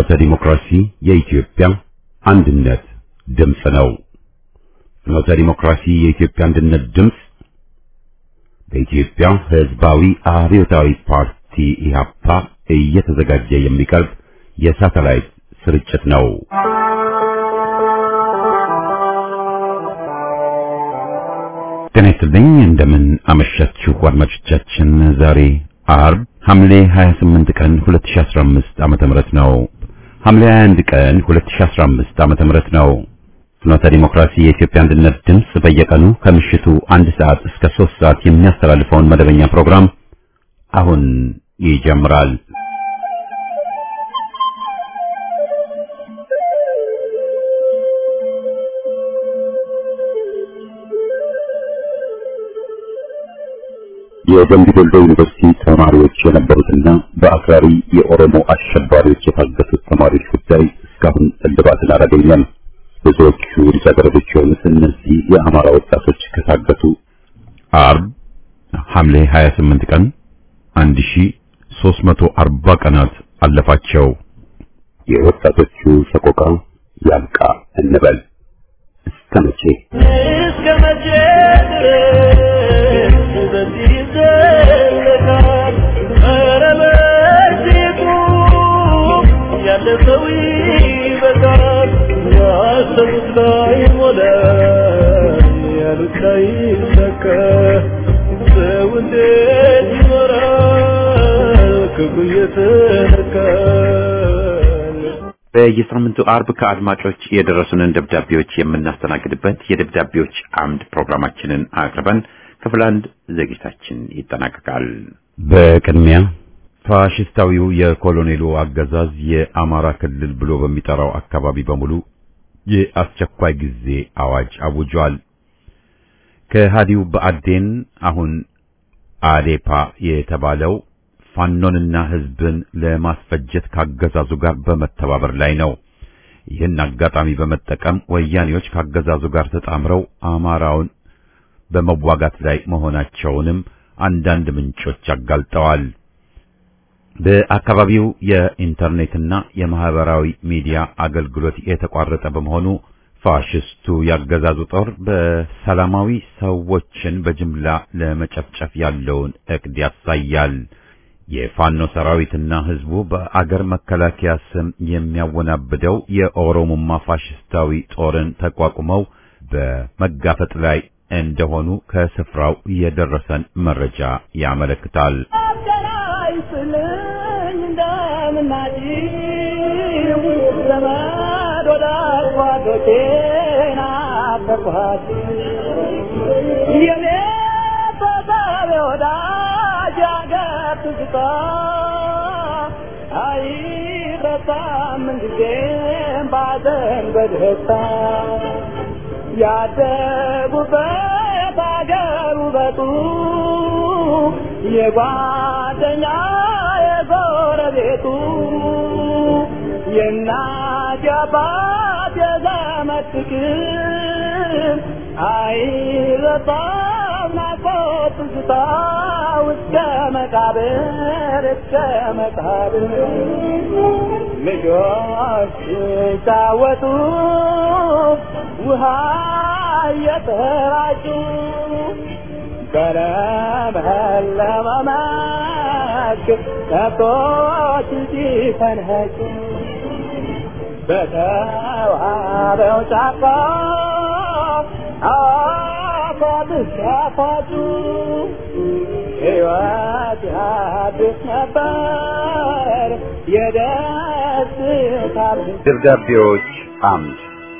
ፍኖተ ዲሞክራሲ የኢትዮጵያ አንድነት ድምፅ ነው። ፍኖተ ዲሞክራሲ የኢትዮጵያ አንድነት ድምፅ በኢትዮጵያ ሕዝባዊ አብዮታዊ ፓርቲ ኢህአፓ እየተዘጋጀ የሚቀርብ የሳተላይት ስርጭት ነው። ጤና ይስጥልኝ። እንደምን አመሻችሁ አድማጮቻችን። ዛሬ አርብ ሐምሌ 28 ቀን 2015 ዓመተ ምህረት ነው። ሐምሌ 21 ቀን 2015 ዓመተ ምህረት ነው። ፍኖተ ዲሞክራሲ የኢትዮጵያ አንድነት ድምፅ በየቀኑ ከምሽቱ አንድ ሰዓት እስከ 3 ሰዓት የሚያስተላልፈውን መደበኛ ፕሮግራም አሁን ይጀምራል። የደምቢ ዶሎ ዩኒቨርሲቲ ተማሪዎች የነበሩትና በአክራሪ የኦሮሞ አሸባሪዎች የታገቱት ተማሪዎች ጉዳይ እስካሁን እልባትን አላገኘም። ብዙዎቹ ልጃገረዶች የሆኑት እነዚህ የአማራ ወጣቶች ከታገቱ አርብ ሐምሌ 28 ቀን 1340 ቀናት አለፋቸው። የወጣቶቹ ሰቆቃ ያብቃ እንበል። እስከ መቼ እስከ መቼ ድረስ በዚህ ይዘለቃል? ኧረ በእርግጡ ያለፈው ይበቃል። ያሰቡት ላይሞላ ያሉት ላይሳካ ሰው እንዴት ይኖራል ክፉ እየተነካል? በየሳምንቱ አርብ ከአድማጮች የደረሱንን ደብዳቤዎች የምናስተናግድበት የደብዳቤዎች አምድ ፕሮግራማችንን አቅርበን ክፍል አንድ ዝግጅታችን ይጠናቀቃል። በቅድሚያ ፋሽስታዊው የኮሎኔሉ አገዛዝ የአማራ ክልል ብሎ በሚጠራው አካባቢ በሙሉ የአስቸኳይ ጊዜ አዋጅ አውጇል። ከሃዲው በአዴን አሁን አዴፓ የተባለው ፋኖንና ሕዝብን ለማስፈጀት ካገዛዙ ጋር በመተባበር ላይ ነው። ይህን አጋጣሚ በመጠቀም ወያኔዎች ካገዛዙ ጋር ተጣምረው አማራውን በመዋጋት ላይ መሆናቸውንም አንዳንድ ምንጮች አጋልጠዋል። በአካባቢው የኢንተርኔትና የማህበራዊ ሚዲያ አገልግሎት የተቋረጠ በመሆኑ ፋሽስቱ ያገዛዙ ጦር በሰላማዊ ሰዎችን በጅምላ ለመጨፍጨፍ ያለውን እቅድ ያሳያል። የፋኖ ሰራዊትና ህዝቡ በአገር መከላከያ ስም የሚያወናብደው የኦሮሞማ ፋሽስታዊ ጦርን ተቋቁመው በመጋፈጥ ላይ እንደሆኑ ከስፍራው የደረሰን መረጃ ያመለክታል። አገናኝልኝ እንደምናጭው ዘመድ ወዳጅ ጓዶቼን አፈርኳቸው። የኔ ቤተሰብ ወዳጅ አገር ትዝታ አይረሳም ምንጊዜም ባዘን በደስታ ያደጉበት አገር ውበቱ የጓደኛ የጎረቤቱ የእናት የአባት የዘመድ ፍቅር አይረሳም ናፍቆት ትዝታ እስከ መቃብር እስከ መቃብር ልጆች ሲጫወቱ ውሃ እየተራጩ በለመለመ መስክ ከብቶች ሲፈንኸጩ በተዋበው ጫካ አፏብስ ሲያፏጩ ሕይወት ያድስ ነበር የደስታ ብዛት። ደብዳቤዎች አምድ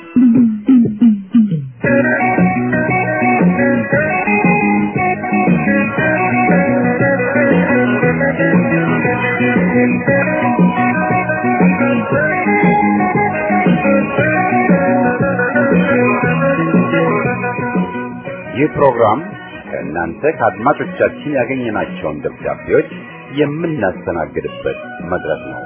ይህ ፕሮግራም ከእናንተ ከአድማጮቻችን ያገኘናቸውን ደብዳቤዎች የምናስተናግድበት መድረክ ነው።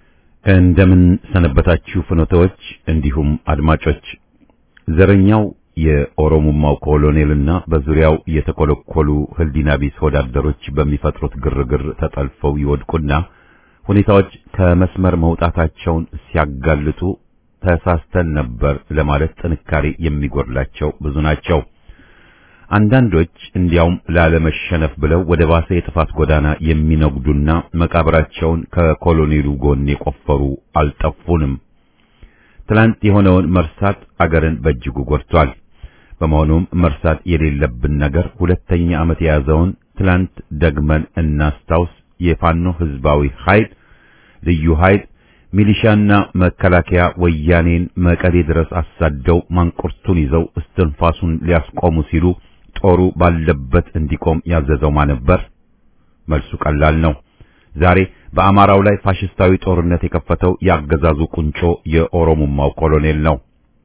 እንደምን ሰነበታችሁ ፍኖተዎች፣ እንዲሁም አድማጮች። ዘረኛው የኦሮሞማው ኮሎኔልና በዙሪያው የተኮለኮሉ ህሊና ቢስ ወዳደሮች በሚፈጥሩት ግርግር ተጠልፈው ይወድቁና ሁኔታዎች ከመስመር መውጣታቸውን ሲያጋልጡ ተሳስተን ነበር ለማለት ጥንካሬ የሚጎድላቸው ብዙ ናቸው። አንዳንዶች እንዲያውም ላለመሸነፍ ብለው ወደ ባሰ የጥፋት ጎዳና የሚነጉዱና መቃብራቸውን ከኮሎኔሉ ጎን የቆፈሩ አልጠፉንም። ትላንት የሆነውን መርሳት አገርን በእጅጉ ጎድቷል። በመሆኑም መርሳት የሌለብን ነገር ሁለተኛ ዓመት የያዘውን ትላንት ደግመን እናስታውስ። የፋኖ ህዝባዊ ኃይል፣ ልዩ ኃይል፣ ሚሊሻና መከላከያ ወያኔን መቀሌ ድረስ አሳደው ማንቁርቱን ይዘው እስትንፋሱን ሊያስቆሙ ሲሉ ጦሩ ባለበት እንዲቆም ያዘዘው ማን ነበር? መልሱ ቀላል ነው። ዛሬ በአማራው ላይ ፋሽስታዊ ጦርነት የከፈተው የአገዛዙ ቁንጮ የኦሮሞማው ኮሎኔል ነው።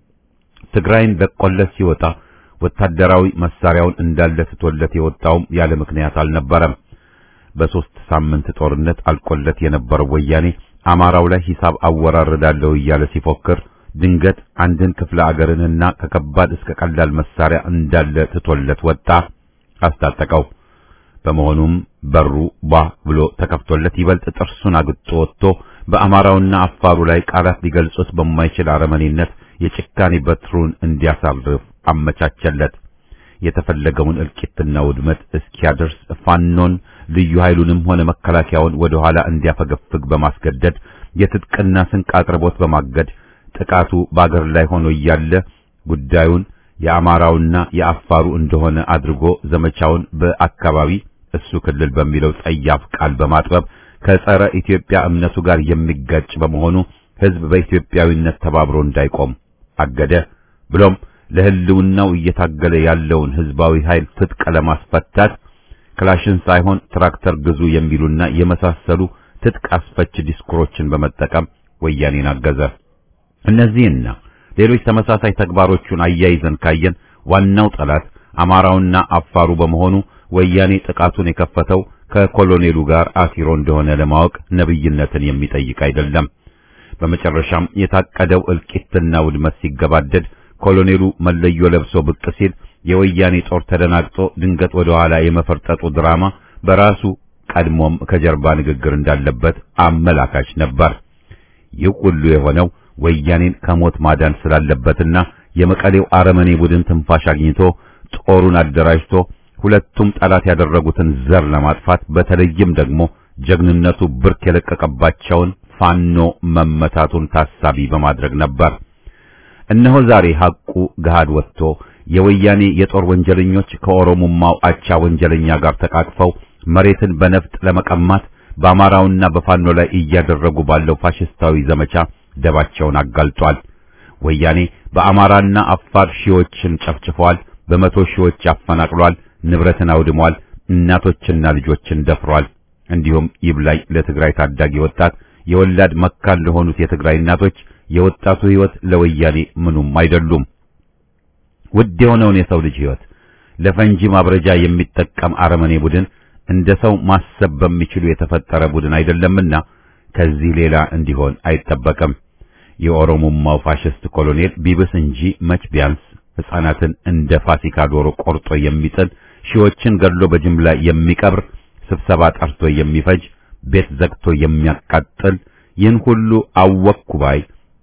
ትግራይን ለቆለት ሲወጣ ወታደራዊ መሳሪያውን እንዳለ ትቶለት የወጣውም ያለ ምክንያት አልነበረም። በሶስት ሳምንት ጦርነት አልቆለት የነበረው ወያኔ አማራው ላይ ሂሳብ አወራርዳለሁ እያለ ሲፎክር ድንገት አንድን ክፍለ አገርንና ከከባድ እስከ ቀላል መሳሪያ እንዳለ ትቶለት ወጣ፣ አስታጠቀው። በመሆኑም በሩ ባ ብሎ ተከፍቶለት ይበልጥ ጥርሱን አግጦ ወጥቶ በአማራውና አፋሩ ላይ ቃላት ሊገልጹት በማይችል አረመኔነት የጭካኔ በትሩን እንዲያሳርፍ አመቻቸለት። የተፈለገውን እልቂትና ውድመት እስኪያደርስ ፋኖን ልዩ ኃይሉንም ሆነ መከላከያውን ወደ ኋላ እንዲያፈገፍግ በማስገደድ የትጥቅና ስንቅ አቅርቦት በማገድ ጥቃቱ በአገር ላይ ሆኖ እያለ ጉዳዩን የአማራውና የአፋሩ እንደሆነ አድርጎ ዘመቻውን በአካባቢ እሱ ክልል በሚለው ጸያፍ ቃል በማጥበብ ከጸረ ኢትዮጵያ እምነቱ ጋር የሚጋጭ በመሆኑ ሕዝብ በኢትዮጵያዊነት ተባብሮ እንዳይቆም አገደ። ብሎም ለሕልውናው እየታገለ ያለውን ሕዝባዊ ኃይል ትጥቅ ለማስፈታት ክላሽን ሳይሆን ትራክተር ግዙ የሚሉና የመሳሰሉ ትጥቅ አስፈች ዲስኩሮችን በመጠቀም ወያኔን አገዘ። እነዚህና ሌሎች ተመሳሳይ ተግባሮቹን አያይዘን ካየን ዋናው ጠላት አማራውና አፋሩ በመሆኑ ወያኔ ጥቃቱን የከፈተው ከኮሎኔሉ ጋር አሲሮ እንደሆነ ለማወቅ ነብይነትን የሚጠይቅ አይደለም። በመጨረሻም የታቀደው እልቂትና ውድመት ሲገባደድ ኮሎኔሉ መለዮ ለብሶ ብቅ ሲል የወያኔ ጦር ተደናግጦ ድንገት ወደ ኋላ የመፈርጠጡ ድራማ በራሱ ቀድሞም ከጀርባ ንግግር እንዳለበት አመላካች ነበር። ይህ ሁሉ የሆነው ወያኔን ከሞት ማዳን ስላለበትና የመቀሌው አረመኔ ቡድን ትንፋሽ አግኝቶ ጦሩን አደራጅቶ ሁለቱም ጠላት ያደረጉትን ዘር ለማጥፋት በተለይም ደግሞ ጀግንነቱ ብርክ የለቀቀባቸውን ፋኖ መመታቱን ታሳቢ በማድረግ ነበር። እነሆ ዛሬ ሐቁ ገሃድ ወጥቶ የወያኔ የጦር ወንጀለኞች ከኦሮሞማው አቻ ወንጀለኛ ጋር ተቃቅፈው መሬትን በነፍጥ ለመቀማት በአማራውና በፋኖ ላይ እያደረጉ ባለው ፋሽስታዊ ዘመቻ ደባቸውን አጋልጧል። ወያኔ በአማራና አፋር ሺዎችን ጨፍጭፏል። በመቶ ሺዎች አፈናቅሏል። ንብረትን አውድሟል። እናቶችና ልጆችን ደፍሯል። እንዲሁም ይብላኝ ለትግራይ ታዳጊ ወጣት የወላድ መካን ለሆኑት የትግራይ እናቶች የወጣቱ ሕይወት ለወያኔ ምኑም አይደሉም። ውድ የሆነውን የሰው ልጅ ሕይወት ለፈንጂ ማብረጃ የሚጠቀም አረመኔ ቡድን እንደ ሰው ማሰብ በሚችሉ የተፈጠረ ቡድን አይደለምና ከዚህ ሌላ እንዲሆን አይጠበቅም። የኦሮሞማው ፋሽስት ኮሎኔል ቢብስ እንጂ መች ቢያንስ ሕፃናትን እንደ ፋሲካ ዶሮ ቆርጦ የሚጥል ሺዎችን ገድሎ በጅምላ የሚቀብር ስብሰባ ጠርቶ የሚፈጅ ቤት ዘግቶ የሚያቃጥል ይህን ሁሉ አወኩ ባይ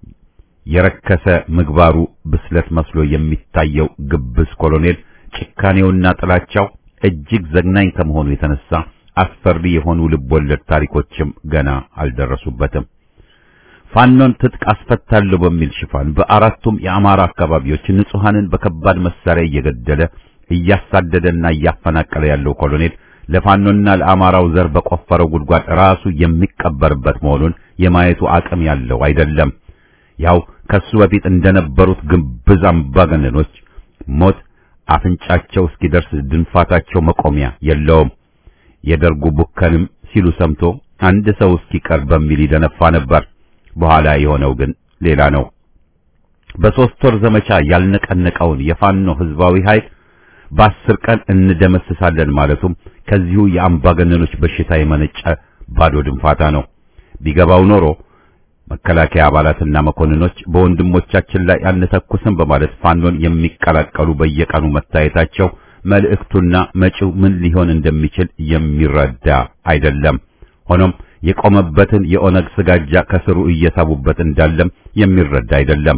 የረከሰ ምግባሩ ብስለት መስሎ የሚታየው ግብስ ኮሎኔል ጭካኔውና ጥላቻው እጅግ ዘግናኝ ከመሆኑ የተነሳ አስፈሪ የሆኑ ልቦለድ ታሪኮችም ገና አልደረሱበትም። ፋኖን ትጥቅ አስፈታለሁ በሚል ሽፋን በአራቱም የአማራ አካባቢዎች ንጹሐንን በከባድ መሳሪያ እየገደለ እያሳደደና እያፈናቀለ ያለው ኮሎኔል ለፋኖና ለአማራው ዘር በቆፈረው ጉድጓድ ራሱ የሚቀበርበት መሆኑን የማየቱ አቅም ያለው አይደለም። ያው ከሱ በፊት እንደነበሩት ግብዝ አምባገነኖች ሞት አፍንጫቸው እስኪደርስ ድንፋታቸው መቆሚያ የለውም። የደርጉ ቡከንም ሲሉ ሰምቶ አንድ ሰው እስኪቀር በሚል ይደነፋ ነበር። በኋላ የሆነው ግን ሌላ ነው። በሦስት ወር ዘመቻ ያልነቀነቀውን የፋኖ ህዝባዊ ኃይል በአስር ቀን እንደመስሳለን ማለቱም ከዚሁ የአምባገነኖች በሽታ የመነጨ ባዶ ድንፋታ ነው። ቢገባው ኖሮ መከላከያ አባላትና መኮንኖች በወንድሞቻችን ላይ አንተኩስም በማለት ፋኖን የሚቀላቀሉ በየቀኑ መታየታቸው መልእክቱና መጪው ምን ሊሆን እንደሚችል የሚረዳ አይደለም። ሆኖም የቆመበትን የኦነግ ስጋጃ ከስሩ እየሳቡበት እንዳለም የሚረዳ አይደለም።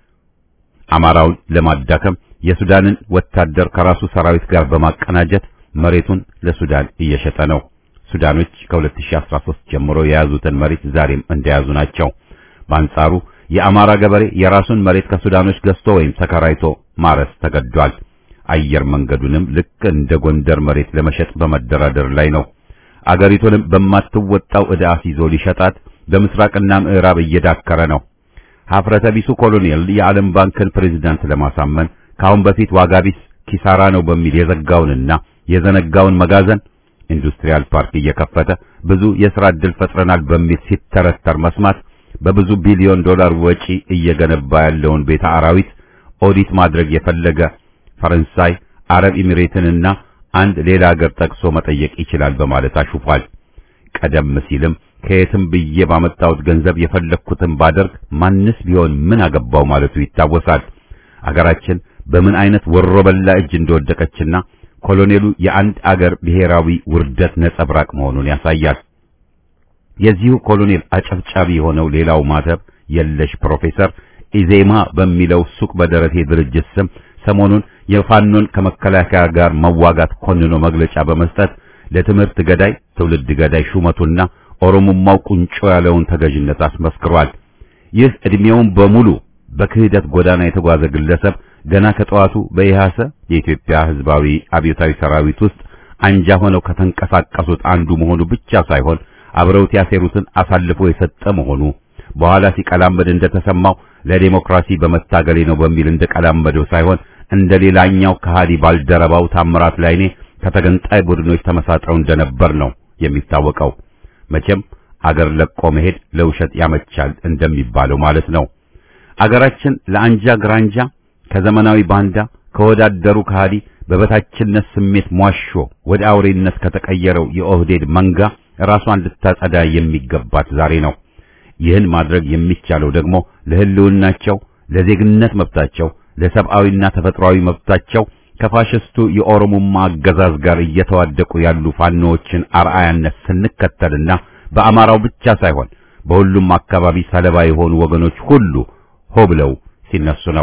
አማራውን ለማዳከም የሱዳንን ወታደር ከራሱ ሰራዊት ጋር በማቀናጀት መሬቱን ለሱዳን እየሸጠ ነው። ሱዳኖች ከ2013 ጀምሮ የያዙትን መሬት ዛሬም እንደያዙ ናቸው። በአንጻሩ የአማራ ገበሬ የራሱን መሬት ከሱዳኖች ገዝቶ ወይም ተከራይቶ ማረስ ተገዷል። አየር መንገዱንም ልክ እንደ ጎንደር መሬት ለመሸጥ በመደራደር ላይ ነው። አገሪቱንም በማትወጣው ዕዳ አስይዞ ሊሸጣት በምስራቅና ምዕራብ እየዳከረ ነው። ሀፍረተ ቢሱ ኮሎኔል የዓለም ባንክን ፕሬዝዳንት ለማሳመን ከአሁን በፊት ዋጋ ቢስ ኪሳራ ነው በሚል የዘጋውንና የዘነጋውን መጋዘን ኢንዱስትሪያል ፓርክ እየከፈተ ብዙ የሥራ ዕድል ፈጥረናል በሚል ሲተረተር መስማት በብዙ ቢሊዮን ዶላር ወጪ እየገነባ ያለውን ቤተ አራዊት ኦዲት ማድረግ የፈለገ ፈረንሳይ፣ አረብ ኤሚሬትንና አንድ ሌላ ሀገር ጠቅሶ መጠየቅ ይችላል በማለት አሹፏል። ቀደም ሲልም ከየትም ብዬ ባመጣሁት ገንዘብ የፈለግኩትን ባደርግ ማንስ ቢሆን ምን አገባው ማለቱ ይታወሳል። አገራችን በምን አይነት ወሮበላ እጅ እንደወደቀችና ኮሎኔሉ የአንድ አገር ብሔራዊ ውርደት ነጸብራቅ መሆኑን ያሳያል። የዚሁ ኮሎኔል አጨብጫቢ የሆነው ሌላው ማተብ የለሽ ፕሮፌሰር ኢዜማ በሚለው ሱቅ በደረቴ ድርጅት ስም ሰሞኑን የፋኖን ከመከላከያ ጋር መዋጋት ኮንኖ መግለጫ በመስጠት ለትምህርት ገዳይ ትውልድ ገዳይ ሹመቱና ኦሮሞማው ቁንጮ ያለውን ተገዥነት አስመስክሯል። ይህ ዕድሜውን በሙሉ በክህደት ጎዳና የተጓዘ ግለሰብ ገና ከጠዋቱ በኢሃሰ የኢትዮጵያ ሕዝባዊ አብዮታዊ ሰራዊት ውስጥ አንጃ ሆነው ከተንቀሳቀሱት አንዱ መሆኑ ብቻ ሳይሆን አብረውት ያሴሩትን አሳልፎ የሰጠ መሆኑ በኋላ ሲቀላመድ እንደተሰማው ለዲሞክራሲ በመታገሌ ነው በሚል እንደቀላመደው ሳይሆን እንደ ሌላኛው ከሃዲ ባልደረባው ታምራት ላይኔ ከተገንጣይ ቡድኖች ተመሳጥረው እንደነበር ነው የሚታወቀው። መቼም አገር ለቆ መሄድ ለውሸት ያመቻል እንደሚባለው ማለት ነው። አገራችን ለአንጃ ግራንጃ ከዘመናዊ ባንዳ ከወዳደሩ ከሃዲ በበታችነት ስሜት ሟሾ ወደ አውሬነት ከተቀየረው የኦህዴድ መንጋ ራሷን ልታጸዳ የሚገባት ዛሬ ነው። ይህን ማድረግ የሚቻለው ደግሞ ለሕልውናቸው፣ ለዜግነት መብታቸው፣ ለሰብአዊና ተፈጥሯዊ መብታቸው ከፋሽስቱ የኦሮሞማ አገዛዝ ጋር እየተዋደቁ ያሉ ፋኖዎችን አርአያነት ስንከተልና በአማራው ብቻ ሳይሆን በሁሉም አካባቢ ሰለባ የሆኑ ወገኖች ሁሉ ሆ ብለው ሲነሱ ነው።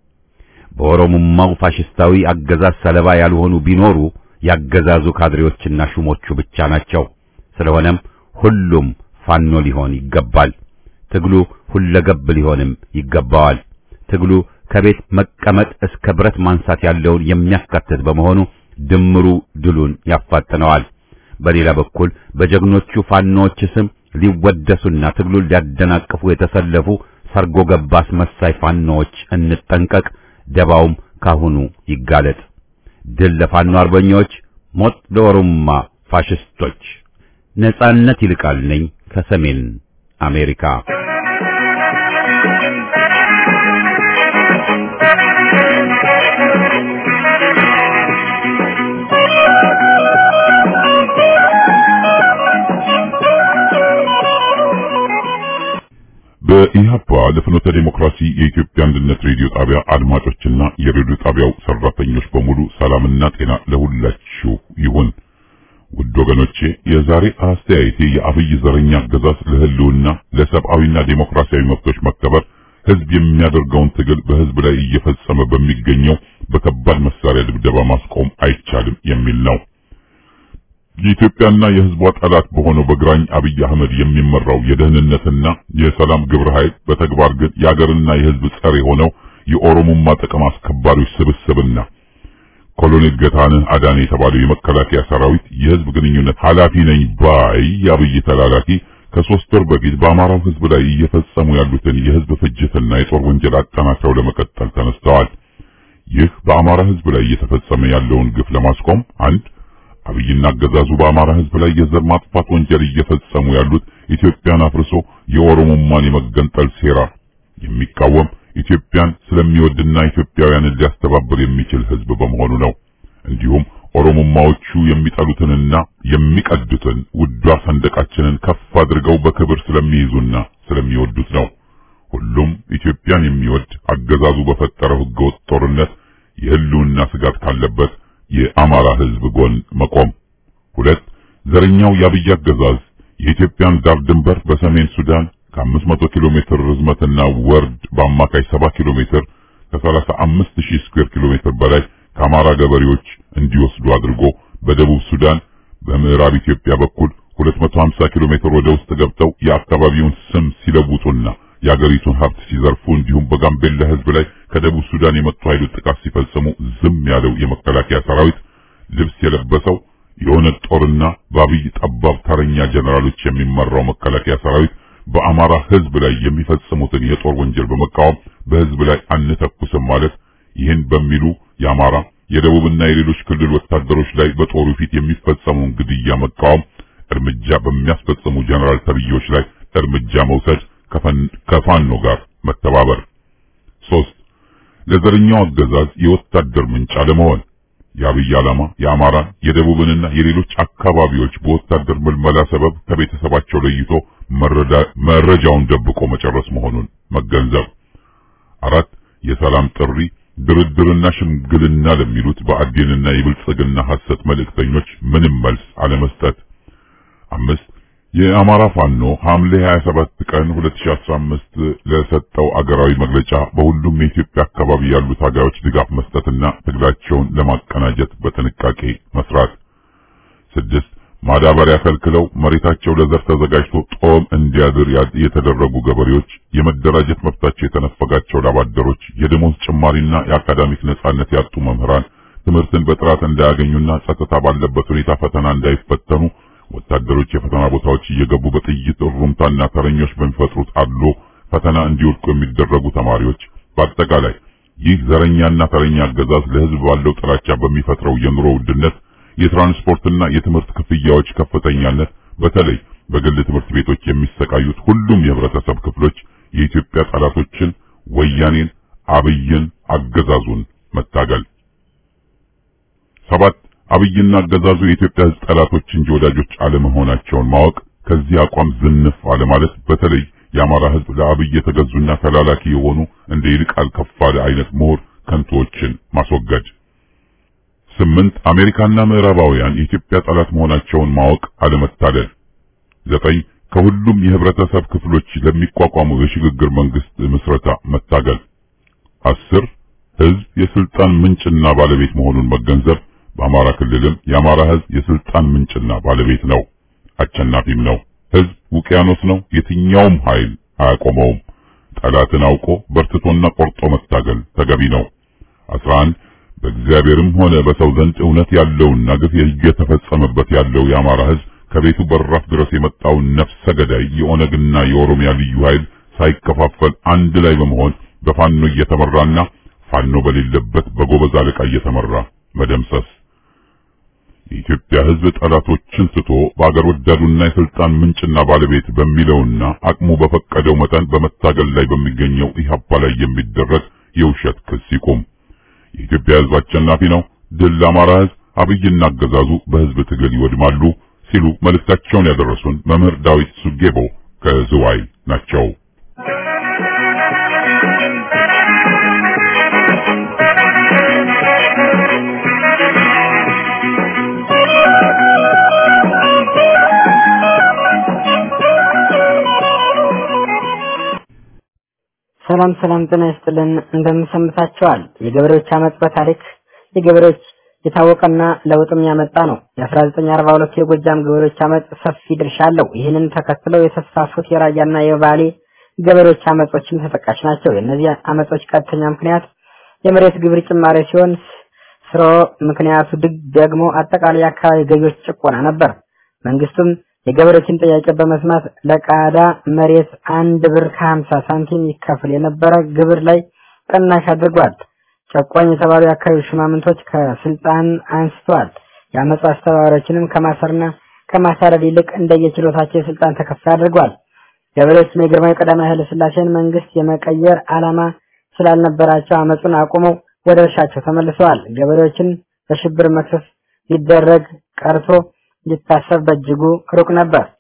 በኦሮሞማው ፋሽስታዊ አገዛዝ ሰለባ ያልሆኑ ቢኖሩ ያገዛዙ ካድሬዎችና ሹሞቹ ብቻ ናቸው። ስለሆነም ሁሉም ፋኖ ሊሆን ይገባል። ትግሉ ሁለገብ ሊሆንም ይገባዋል። ትግሉ ከቤት መቀመጥ እስከ ብረት ማንሳት ያለውን የሚያካትት በመሆኑ ድምሩ ድሉን ያፋጥነዋል። በሌላ በኩል በጀግኖቹ ፋኖዎች ስም ሊወደሱና ትግሉን ሊያደናቅፉ የተሰለፉ ሰርጎ ገብ አስመሳይ ፋኖዎች እንጠንቀቅ። ደባውም ካሁኑ ይጋለጥ። ድል ለፋኖ አርበኞች፣ ሞት ለኦሮሞማ ፋሽስቶች። ነጻነት ይልቃል ነኝ ከሰሜን አሜሪካ። በኢህአፓ ለፍኖተ ዲሞክራሲ የኢትዮጵያ አንድነት ሬዲዮ ጣቢያ አድማጮችና የሬዲዮ ጣቢያው ሰራተኞች በሙሉ ሰላምና ጤና ለሁላችሁ ይሁን። ውድ ወገኖቼ የዛሬ አስተያየቴ የአብይ ዘረኛ አገዛዝ ለህልውና ለሰብአዊና ዴሞክራሲያዊ መብቶች መከበር ህዝብ የሚያደርገውን ትግል በህዝብ ላይ እየፈጸመ በሚገኘው በከባድ መሳሪያ ድብደባ ማስቆም አይቻልም የሚል ነው። የኢትዮጵያና የህዝቧ ጠላት በሆነው በግራኝ አብይ አህመድ የሚመራው የደህንነትና የሰላም ግብረ ኃይል በተግባር ግን የአገርና የህዝብ ጸር የሆነው የኦሮሞማ ጥቅም አስከባሪዎች ስብስብና ኮሎኔል ገታነህ አዳነ የተባለው የመከላከያ ሰራዊት የህዝብ ግንኙነት ኃላፊ ነኝ ባይ የአብይ ተላላኪ ከሶስት ወር በፊት በአማራው ህዝብ ላይ እየፈጸሙ ያሉትን የህዝብ ፍጅትና የጦር ወንጀል አጠናክረው ለመቀጠል ተነስተዋል። ይህ በአማራ ህዝብ ላይ እየተፈጸመ ያለውን ግፍ ለማስቆም አንድ አብይና አገዛዙ በአማራ ህዝብ ላይ የዘር ማጥፋት ወንጀል እየፈጸሙ ያሉት ኢትዮጵያን አፍርሶ የኦሮሞማን የመገንጠል ሴራ የሚቃወም ኢትዮጵያን ስለሚወድና ኢትዮጵያውያንን ሊያስተባብር የሚችል ህዝብ በመሆኑ ነው። እንዲሁም ኦሮሞማዎቹ የሚጠሉትንና የሚቀዱትን ውዷ ሰንደቃችንን ከፍ አድርገው በክብር ስለሚይዙና ስለሚወዱት ነው። ሁሉም ኢትዮጵያን የሚወድ አገዛዙ በፈጠረው ህገወጥ ጦርነት የህልውና ስጋት ካለበት የአማራ ህዝብ ጎን መቆም። ሁለት ዘረኛው የአብይ አገዛዝ የኢትዮጵያን ዳር ድንበር በሰሜን ሱዳን ከ500 ኪሎ ሜትር ርዝመትና ወርድ በአማካይ 70 ኪሎ ሜትር ከ35 ሺህ ስኩዌር ኪሎ ሜትር በላይ ከአማራ ገበሬዎች እንዲወስዱ አድርጎ በደቡብ ሱዳን በምዕራብ ኢትዮጵያ በኩል 250 ኪሎ ሜትር ወደ ውስጥ ገብተው የአካባቢውን ስም ሲለውጡና የአገሪቱን ሀብት ሲዘርፉ እንዲሁም በጋምቤላ ህዝብ ላይ ከደቡብ ሱዳን የመጡ ኃይሎች ጥቃት ሲፈጽሙ ዝም ያለው የመከላከያ ሰራዊት ልብስ የለበሰው የሆነ ጦርና በአብይ ጠባብ ተረኛ ጀነራሎች የሚመራው መከላከያ ሰራዊት በአማራ ህዝብ ላይ የሚፈጽሙትን የጦር ወንጀል በመቃወም በህዝብ ላይ አንተኩስም ማለት ይህን በሚሉ የአማራ የደቡብና የሌሎች ክልል ወታደሮች ላይ በጦሩ ፊት የሚፈጸመውን ግድያ መቃወም፣ እርምጃ በሚያስፈጽሙ ጀነራል ተብዮች ላይ እርምጃ መውሰድ፣ ከፋኖ ጋር መተባበር። ሶስት ለዘረኛው አገዛዝ የወታደር ምንጭ አለመሆን የአብይ ዓላማ የአማራ የደቡብንና የሌሎች አካባቢዎች በወታደር ምልመላ ሰበብ ከቤተሰባቸው ለይቶ መረጃውን ደብቆ መጨረስ መሆኑን መገንዘብ። አራት የሰላም ጥሪ ድርድርና ሽምግልና ለሚሉት በአዴንና የብልጽግና ሐሰት መልእክተኞች ምንም መልስ አለመስጠት። አምስት የአማራ ፋኖ ሐምሌ 27 ቀን 2015 ለሰጠው አገራዊ መግለጫ በሁሉም የኢትዮጵያ አካባቢ ያሉ ታጋዮች ድጋፍ መስጠትና ትግላቸውን ለማቀናጀት በጥንቃቄ መስራት። ስድስት ማዳበሪያ ከልክለው መሬታቸው ለዘር ተዘጋጅቶ ጦም እንዲያድር የተደረጉ ገበሬዎች፣ የመደራጀት መብታቸው የተነፈጋቸው ላባደሮች፣ የደሞዝ ጭማሪና የአካዳሚክ ነጻነት ያጡ መምህራን ትምህርትን በጥራት እንዳያገኙና ጸጥታ ባለበት ሁኔታ ፈተና እንዳይፈተኑ ወታደሮች የፈተና ቦታዎች እየገቡ በጥይት እሩምታና ተረኞች በሚፈጥሩት አድሎ ፈተና እንዲወድቁ የሚደረጉ ተማሪዎች፣ በአጠቃላይ ይህ ዘረኛና ተረኛ አገዛዝ ለሕዝብ ባለው ጥላቻ በሚፈጥረው የኑሮ ውድነት፣ የትራንስፖርትና የትምህርት ክፍያዎች ከፍተኛነት፣ በተለይ በግል ትምህርት ቤቶች የሚሰቃዩት ሁሉም የህብረተሰብ ክፍሎች የኢትዮጵያ ጠላቶችን ወያኔን፣ አብይን፣ አገዛዙን መታገል። ሰባት አብይና አገዛዙ የኢትዮጵያ ሕዝብ ጠላቶች እንጂ ወዳጆች አለመሆናቸውን ማወቅ፣ ከዚህ አቋም ዝንፍ አለማለት፣ በተለይ የአማራ ሕዝብ ለአብይ የተገዙና ተላላኪ የሆኑ እንደ ይልቃል ከፋለ አይነት ምሁር ከንቶዎችን ማስወገድ። ስምንት አሜሪካና ምዕራባውያን የኢትዮጵያ ጠላት መሆናቸውን ማወቅ አለመታደል። ዘጠኝ ከሁሉም የህብረተሰብ ክፍሎች ለሚቋቋመው የሽግግር መንግስት ምስረታ መታገል። አስር ሕዝብ የስልጣን ምንጭና ባለቤት መሆኑን መገንዘብ በአማራ ክልልም የአማራ ህዝብ የስልጣን ምንጭና ባለቤት ነው፣ አሸናፊም ነው። ህዝብ ውቅያኖስ ነው፣ የትኛውም ኃይል አያቆመውም። ጠላትን አውቆ በርትቶና ቆርጦ መታገል ተገቢ ነው። 11 በእግዚአብሔርም ሆነ በሰው ዘንድ እውነት ያለውና ግፍ እየተፈጸመበት ያለው የአማራ ህዝብ ከቤቱ በራፍ ድረስ የመጣውን ነፍሰ ገዳይ የኦነግና የኦሮሚያ ልዩ ኃይል ሳይከፋፈል አንድ ላይ በመሆን በፋኖ እየተመራና ፋኖ በሌለበት በጎበዝ አለቃ እየተመራ መደምሰስ የኢትዮጵያ ህዝብ ጠላቶችን ስቶ በአገር ወዳዱና የስልጣን ምንጭና ባለቤት በሚለውና አቅሙ በፈቀደው መጠን በመታገል ላይ በሚገኘው ኢህአፓ ላይ የሚደረግ የውሸት ክስ ይቁም። የኢትዮጵያ ህዝብ አሸናፊ ነው። ድል ለአማራ ህዝብ፣ አብይና አገዛዙ በህዝብ ትግል ይወድማሉ ሲሉ መልእክታቸውን ያደረሱን መምህር ዳዊት ሱጌቦ ከዝዋይ ናቸው። ሰላም ሰላም፣ ጤና ይስጥልን። እንደምንሰምታችኋል። የገበሬዎች አመጽ በታሪክ የገበሬዎች የታወቀና ለውጥም ያመጣ ነው። የ1942 የጎጃም ገበሬዎች አመጽ ሰፊ ድርሻ አለው። ይህንን ተከትለው የተስፋፉት የራያና የባሌ ገበሬዎች አመጾችም ተጠቃሽ ናቸው። የእነዚህ አመጾች ቀጥተኛ ምክንያት የመሬት ግብር ጭማሪ ሲሆን ስሮ ምክንያቱ ድግ ደግሞ አጠቃላይ የአካባቢ ገዢዎች ጭቆና ነበር። መንግስቱም የገበሬዎችን ጥያቄ በመስማት ለቃዳ መሬት አንድ ብር ከሀምሳ ሳንቲም ይከፍል የነበረ ግብር ላይ ቅናሽ አድርጓል። ጨቋኝ የተባሉ የአካባቢ ሽማምንቶች ከስልጣን አንስተዋል። የአመፁ አስተባባሪዎችንም ከማሰርና ከማሳረድ ይልቅ እንደየችሎታቸው የስልጣን ተከፋይ አድርጓል። ገበሬዎችም የግርማዊ ቀዳማዊ ኃይለ ሥላሴን መንግስት የመቀየር ዓላማ ስላልነበራቸው አመፁን አቁመው ወደ እርሻቸው ተመልሰዋል። ገበሬዎችን በሽብር መክሰስ ሊደረግ ቀርቶ ሊታሰብ በእጅጉ ሩቅ ነበር።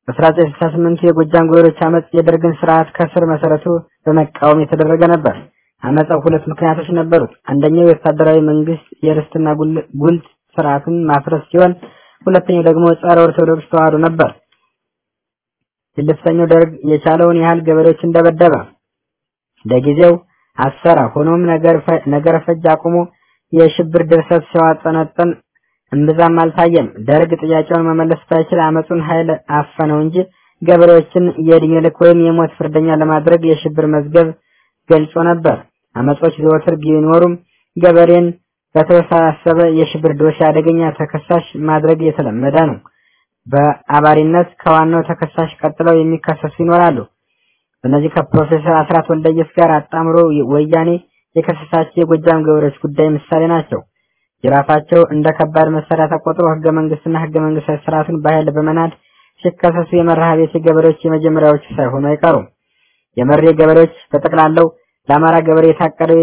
በ1968 የጎጃም ገበሬዎች አመፅ የደርግን ስርዓት ከስር መሰረቱ በመቃወም የተደረገ ነበር። አመፃው ሁለት ምክንያቶች ነበሩት። አንደኛው የወታደራዊ መንግስት የርስትና ጉልት ስርዓትን ማፍረስ ሲሆን፣ ሁለተኛው ደግሞ ጸረ ኦርቶዶክስ ተዋህዶ ነበር። ስድስተኛው ደርግ የቻለውን ያህል ገበሬዎች እንደበደበ ለጊዜው አሰራ። ሆኖም ነገር ፈጅ አቁሞ የሽብር ድርሰት ሲያጠነጥን እምብዛም አልታየም። ደርግ ጥያቄውን መመለስ ባይችል አመፁን ኃይል አፈነው እንጂ ገበሬዎችን የእድሜ ልክ ወይም የሞት ፍርደኛ ለማድረግ የሽብር መዝገብ ገልጾ ነበር። አመጾች ዘወትር ቢኖሩም ገበሬን በተወሳሰበ የሽብር ዶሴ አደገኛ ተከሳሽ ማድረግ የተለመደ ነው። በአባሪነት ከዋናው ተከሳሽ ቀጥለው የሚከሰሱ ይኖራሉ። እነዚህ ከፕሮፌሰር አስራት ወልደየስ ጋር አጣምሮ ወያኔ የከሰሳቸው የጎጃም ገበሬዎች ጉዳይ ምሳሌ ናቸው። ጅራፋቸው እንደ ከባድ መሳሪያ ተቆጥሮ ህገ መንግስትና ህገ መንግስታዊ ስርዓቱን በኃይል በመናድ ሲከሰሱ የመርሃ ቤት ገበሬዎች የመጀመሪያዎቹ ሳይሆኑ አይቀሩም። የመሬ ገበሬዎች በጠቅላላው ለአማራ ገበሬ የታቀደው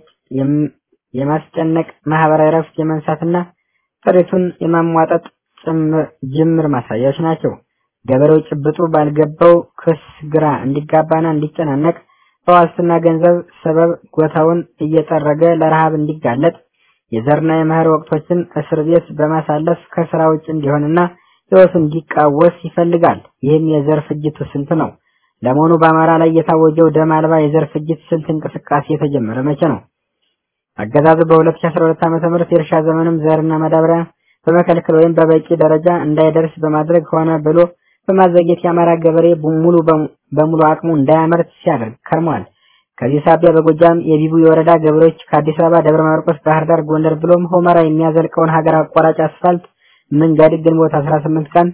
የማስጨነቅ ማህበራዊ ረፍት የመንሳትና ጥሪቱን የማሟጠጥ ጅምር ማሳያዎች ናቸው። ገበሬው ጭብጡ ባልገባው ክስ ግራ እንዲጋባና እንዲጨናነቅ በዋስትና ገንዘብ ሰበብ ጎታውን እየጠረገ ለረሃብ እንዲጋለጥ የዘርና የመኸር ወቅቶችን እስር ቤት በማሳለፍ ከስራ ውጭ እንዲሆንና ህይወቱ እንዲቃወስ ይፈልጋል። ይህም የዘር ፍጅቱ ስልት ነው። ለመሆኑ በአማራ ላይ የታወጀው ደም አልባ የዘር ፍጅት ስልት እንቅስቃሴ የተጀመረ መቼ ነው? አገዛዙ በ2012 ዓ.ም የእርሻ ዘመንም ዘርና ማዳበሪያ በመከልከል ወይም በበቂ ደረጃ እንዳይደርስ በማድረግ ሆነ ብሎ በማዘግየት የአማራ ገበሬ ሙሉ በሙሉ አቅሙ እንዳያመርት ሲያደርግ ከርሟል። ከዚህ ሳቢያ በጎጃም የቢቡ የወረዳ ገበሬዎች ከአዲስ አበባ ደብረ ማርቆስ፣ ባህር ዳር፣ ጎንደር ብሎም ሆመራ የሚያዘልቀውን ሀገር አቋራጭ አስፋልት መንገድ ግንቦት 18 ቀን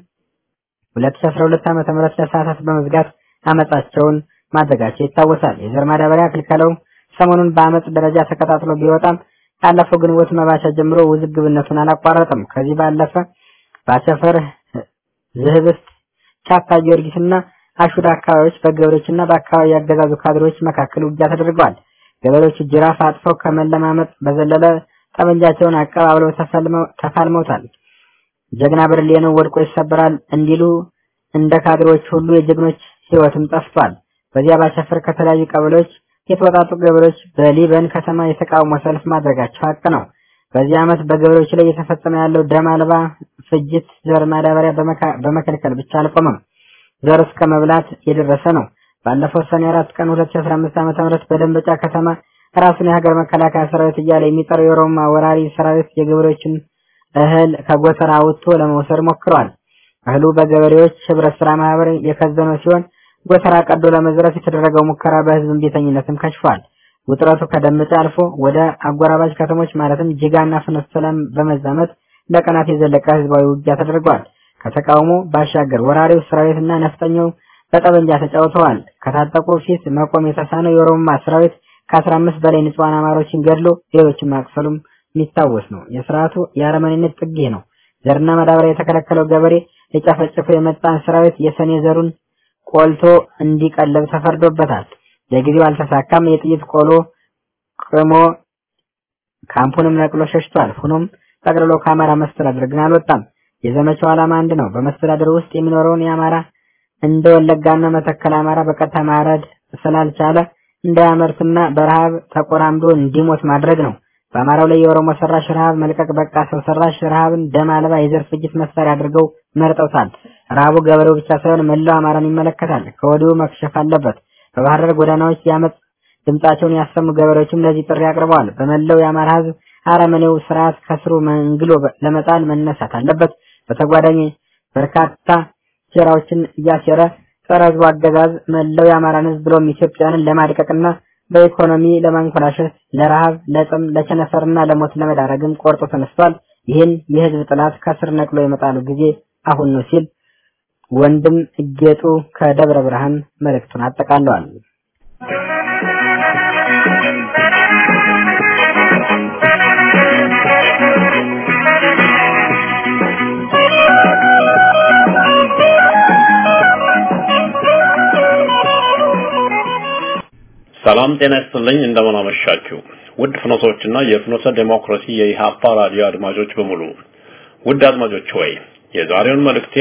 2012 ዓ.ም ለሰዓታት በመዝጋት አመጻቸውን ማድረጋቸው ይታወሳል። የዘር ማዳበሪያ ክልከላው ሰሞኑን በአመጽ ደረጃ ተቀጣጥሎ ቢወጣም ካለፈው ግንቦት መባቻ ጀምሮ ውዝግብነቱን አላቋረጠም። ከዚህ ባለፈ ባቸፈር፣ ዝህብስት፣ ቻፓ ጊዮርጊስና አሹዳ አካባቢዎች በገበሬዎችና በአካባቢ ያገዛዙ ካድሬዎች መካከል ውጊያ ተደርገዋል። ገበሬዎቹ ጅራፍ አጥፈው ከመለማመጥ በዘለለ ጠመንጃቸውን አቀባብለው ተፋልመውታል። ጀግና ብርሌ ነው ወድቆ ይሰበራል እንዲሉ እንደ ካድሬዎች ሁሉ የጀግኖች ህይወትም ጠፍቷል። በዚያ ባቸፈር ከተለያዩ ቀበሌዎች የተወጣጡ ገበሬዎች በሊበን ከተማ የተቃውሞ ሰልፍ ማድረጋቸው ሀቅ ነው። በዚህ ዓመት በገበሬዎች ላይ እየተፈጸመ ያለው ደም አልባ ፍጅት ዘር ማዳበሪያ በመከልከል ብቻ አልቆመም፣ ዘር እስከ መብላት የደረሰ ነው። ባለፈው ሰኔ አራት ቀን 2015 ዓ.ም በደንበጫ ከተማ ራሱን የሀገር መከላከያ ሰራዊት እያለ የሚጠራው የኦሮማ ወራሪ ሰራዊት የገበሬዎችን እህል ከጎተራ አውጥቶ ለመውሰድ ሞክረዋል። እህሉ በገበሬዎች ህብረት ስራ ማህበር የከዘነው ሲሆን ጎተራ ቀዶ ለመዝረፍ የተደረገው ሙከራ በህዝብ እምቢተኝነትም ከሽፏል። ውጥረቱ ከደምጫ አልፎ ወደ አጎራባች ከተሞች ማለትም ጅጋና ፍኖተ ሰላም በመዛመት ለቀናት የዘለቀ ህዝባዊ ውጊያ ተደርጓል። ከተቃውሞ ባሻገር ወራሪው ሰራዊትና ነፍጠኛው በጠበንጃ ተጫውተዋል። ከታጠቁ ፊት መቆም የተሳነው የኦሮማ ሰራዊት ከአስራ አምስት በላይ ንጹሃን አማሮችን ገድሎ ሌሎችን ማቅሰሉም የሚታወስ ነው። የስርዓቱ የአረመኔነት ጥግ ነው። ዘርና ማዳበሪያ የተከለከለው ገበሬ ሊጨፈጭፈው የመጣን ሰራዊት የሰኔ ዘሩን ቆልቶ እንዲቀለብ ተፈርዶበታል። ለጊዜው አልተሳካም። የጥይት ቆሎ ቅሞ ካምፑንም ነቅሎ ሸሽቷል። ሆኖም ጠቅልሎ ከአማራ መስተዳድር ግን አልወጣም። የዘመቻው ዓላማ አንድ ነው። በመስተዳድር ውስጥ የሚኖረውን የአማራ እንደ ወለጋና መተከል አማራ በቀጥታ ማረድ ስላልቻለ እንዳያመርትና በረሃብ ተቆራምዶ እንዲሞት ማድረግ ነው። በአማራው ላይ የኦሮሞ ሰራሽ ረሃብ መልቀቅ በቃ ሰው ሰራሽ ረሃብን ደም አልባ የዘር ፍጅት መሳሪያ አድርገው መርጠውታል። ረሃቡ ገበሬው ብቻ ሳይሆን መላው አማራን ይመለከታል። ከወዲሁ መክሸፍ አለበት። በባህር ዳር ጎዳናዎች የአመፅ ድምጻቸውን ያሰሙ ገበሬዎችም ለዚህ ጥሪ አቅርበዋል። በመላው የአማራ ህዝብ አረመኔው ስርዓት ከስሩ መንግሎ ለመጣል መነሳት አለበት። በተጓዳኝ በርካታ ሴራዎችን እያሴረ ጸረ ህዝቡ አገዛዝ መላው የአማራን ህዝብ ብሎም ኢትዮጵያንን ለማድቀቅና በኢኮኖሚ ለማንኮላሸት ለረሃብ፣ ለጥም፣ ለቸነፈርና ለሞት ለመዳረግም ቆርጦ ተነስቷል። ይህን የህዝብ ጥላት ከስር ነቅሎ የመጣሉ ጊዜ አሁን ነው ሲል ወንድም እጌጡ ከደብረ ብርሃን መልእክቱን አጠቃለዋል። ሰላም ጤና ይስጥልኝ። እንደምን አመሻችሁ ውድ ፍኖቶችና የፍኖተ ዴሞክራሲ የኢሃፓ ራዲዮ አድማጮች በሙሉ። ውድ አድማጮች ሆይ የዛሬውን መልእክቴን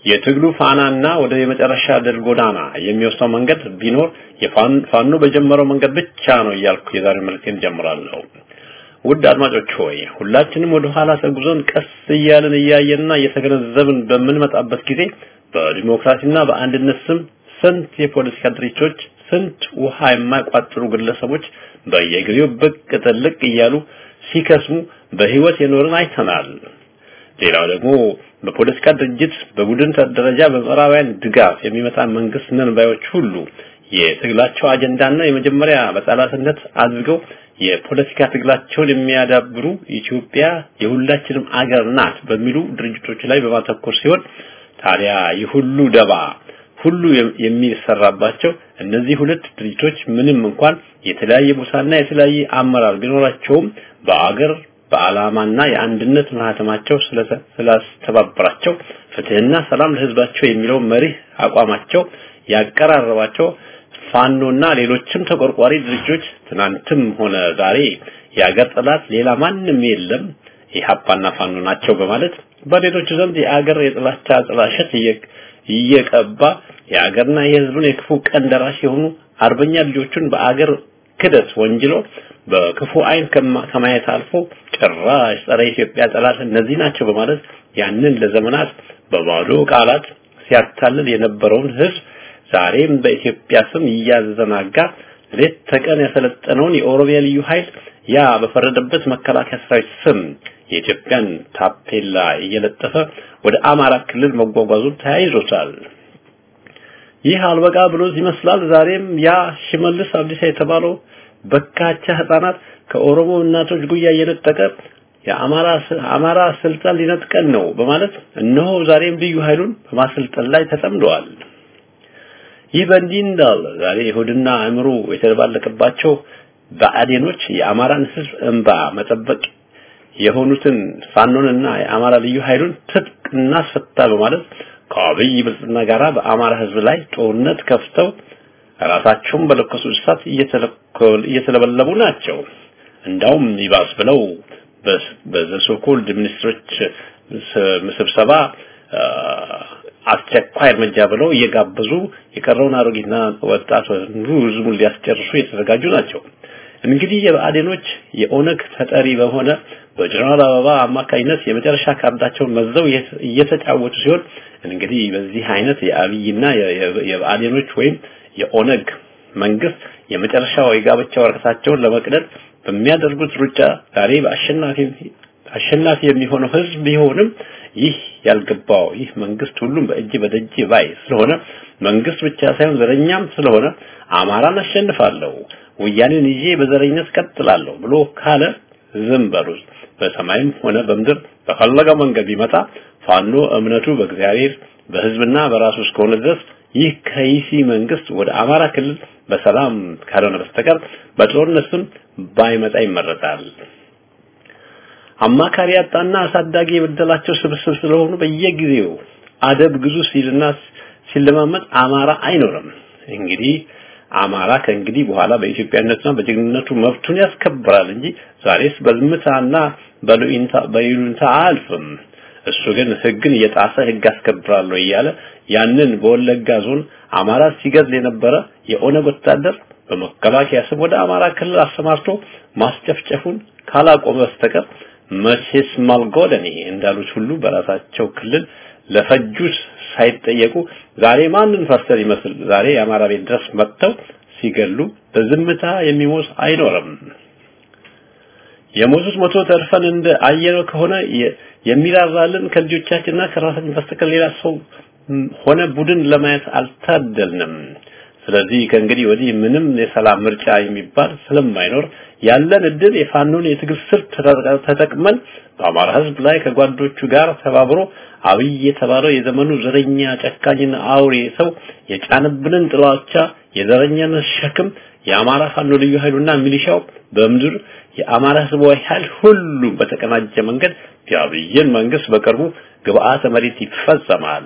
የትግሉ ፋናና ወደ የመጨረሻ ድል ጎዳና የሚወስደው መንገድ ቢኖር የፋኖ በጀመረው መንገድ ብቻ ነው እያልኩ የዛሬ መልእክቴን ጀምራለሁ። ውድ አድማጮች ሆይ ሁላችንም ወደ ኋላ ተጉዘን ቀስ እያልን እያየንና እየተገነዘብን በምንመጣበት ጊዜ በዲሞክራሲና በአንድነት ስም ስንት የፖለቲካ ድርጅቶች፣ ስንት ውሃ የማይቋጥሩ ግለሰቦች በየጊዜው ብቅ ጥልቅ እያሉ ሲከስሙ በህይወት የኖርን አይተናል። ሌላው ደግሞ በፖለቲካ ድርጅት በቡድን ደረጃ በምዕራባውያን ድጋፍ የሚመጣ መንግስት ነን ባዮች ሁሉ የትግላቸው አጀንዳና የመጀመሪያ በጠላትነት አድርገው የፖለቲካ ትግላቸውን የሚያዳብሩ ኢትዮጵያ የሁላችንም አገር ናት በሚሉ ድርጅቶች ላይ በማተኮር ሲሆን ታዲያ ይህ ሁሉ ደባ ሁሉ የሚሰራባቸው እነዚህ ሁለት ድርጅቶች ምንም እንኳን የተለያየ ቦታና የተለያየ አመራር ቢኖራቸውም በአገር በዓላማና የአንድነት ማህተማቸው ስላስተባበራቸው ፍትህና ሰላም ለህዝባቸው የሚለው መሪህ አቋማቸው ያቀራረባቸው ፋኖና ሌሎችም ተቆርቋሪ ድርጅቶች ትናንትም ሆነ ዛሬ የአገር ጠላት ሌላ ማንም የለም ኢህአፓና ፋኖ ናቸው በማለት በሌሎቹ ዘንድ የአገር የጥላቻ ጥላሸት እየቀባ የአገርና የህዝቡን የክፉ ቀን ደራሽ የሆኑ አርበኛ ልጆቹን በአገር ክደት ወንጅሎ በክፉ አይን ከማየት አልፎ ጭራሽ ጸረ ኢትዮጵያ ጠላት እነዚህ ናቸው በማለት ያንን ለዘመናት በባዶ ቃላት ሲያታልል የነበረውን ህዝብ ዛሬም በኢትዮጵያ ስም እያዘናጋ ሌት ተቀን ያሰለጠነውን የኦሮሚያ ልዩ ኃይል ያ በፈረደበት መከላከያ ሰራዊት ስም የኢትዮጵያን ታፔላ እየለጠፈ ወደ አማራ ክልል መጓጓዙን ተያይዞታል። ይህ አልበቃ ብሎ ይመስላል ዛሬም ያ ሽመልስ አብዲሳ የተባለው በካቻ ህፃናት ከኦሮሞ እናቶች ጉያ እየነጠቀ የአማራ አማራ ስልጣን ሊነጥቀን ነው በማለት እነሆ ዛሬም ልዩ ኃይሉን በማሰልጠን ላይ ተጠምደዋል። ይህ በእንዲህ እንዳለ ዛሬ ይሁድና አእምሮ የተባለቀባቸው ብአዴኖች የአማራን ህዝብ እንባ መጠበቅ የሆኑትን ፋኖንና የአማራ ልዩ ኃይሉን ትጥቅ እናስፈታ በማለት ከአብይ ብልጽግና ጋራ በአማራ ህዝብ ላይ ጦርነት ከፍተው ራሳቸውን በለኮሱ እሳት እየተለበለቡ ናቸው። እንዳውም ይባስ ብለው በዘሶኮልድ ሚኒስትሮች ስብሰባ አስቸኳይ እርምጃ ብለው እየጋበዙ የቀረውን አሮጊትና ወጣት ህዝቡን ሊያስጨርሱ የተዘጋጁ ናቸው። እንግዲህ የብአዴኖች የኦነግ ተጠሪ በሆነ በጀነራል አበባ አማካኝነት የመጨረሻ ካርዳቸውን መዘው እየተጫወቱ ሲሆን እንግዲህ በዚህ አይነት የአብይና የብአዴኖች ወይም የኦነግ መንግስት የመጨረሻው የጋብቻ ወረቀታቸውን ለመቅደድ በሚያደርጉት ሩጫ ዛሬ በአሸናፊ አሸናፊ የሚሆነው ህዝብ ቢሆንም ይህ ያልገባው ይህ መንግስት ሁሉም በእጅ በደጅ ባይ ስለሆነ መንግስት ብቻ ሳይሆን ዘረኛም ስለሆነ አማራን አሸንፋለሁ ወያኔን ይዤ በዘረኝነት ቀጥላለሁ ብሎ ካለ ዝም በሉ። በሰማይም ሆነ በምድር በፈለገው መንገድ ቢመጣ ፋኖ እምነቱ በእግዚአብሔር በህዝብና በራሱ እስከሆነ ድረስ ይህ ከይሲ መንግስት ወደ አማራ ክልል በሰላም ካልሆነ በስተቀር በጦርነት ስም ባይመጣ ይመረጣል። አማካሪ ያጣና አሳዳጊ የበደላቸው ስብስብ ስለሆኑ በየጊዜው አደብ ግዙ ሲልና ሲለማመጥ አማራ አይኖርም። እንግዲህ አማራ ከእንግዲህ በኋላ በኢትዮጵያነትና በጀግንነቱ መብቱን ያስከብራል እንጂ ዛሬስ በዝምታና በሉኢንታ በይሉንታ አልፍም። እሱ ግን ህግን እየጣሰ ህግ አስከብራለሁ እያለ ያንን በወለጋ ዞን አማራ ሲገድል የነበረ የኦነግ ወታደር በመከላከያ ስም ወደ አማራ ክልል አሰማርቶ ማስጨፍጨፉን ካላቆመ በስተቀር መቼስ ማልጎደኒ እንዳሉት ሁሉ በራሳቸው ክልል ለፈጁት ሳይጠየቁ ዛሬ ማንን ፈርሰር ይመስል ዛሬ የአማራ ቤት ድረስ መጥተው ሲገሉ በዝምታ የሚሞት አይኖርም። የሞቱት ሞቶ ተርፈን እንደ አየነው ከሆነ የሚራራልን ከልጆቻችንና ከራሳችን በስተቀር ሌላ ሰው ሆነ ቡድን ለማየት አልታደልንም። ስለዚህ ከእንግዲህ ወዲህ ምንም የሰላም ምርጫ የሚባል ስለማይኖር ያለን እድል የፋኖን የትግል ስልት ተጠቅመን በአማራ ህዝብ ላይ ከጓዶቹ ጋር ተባብሮ አብይ የተባለው የዘመኑ ዘረኛ ጨካኝና አውሬ ሰው የጫንብንን ጥላቻ የዘረኛነት ሸክም የአማራ ፋኖ ልዩ ኃይሉና ሚሊሻው በምድር የአማራ ህዝባዊ ኃይል ሁሉ በተቀናጀ መንገድ የአብይን መንግስት በቅርቡ ግብአተ መሬት ይፈጸማል።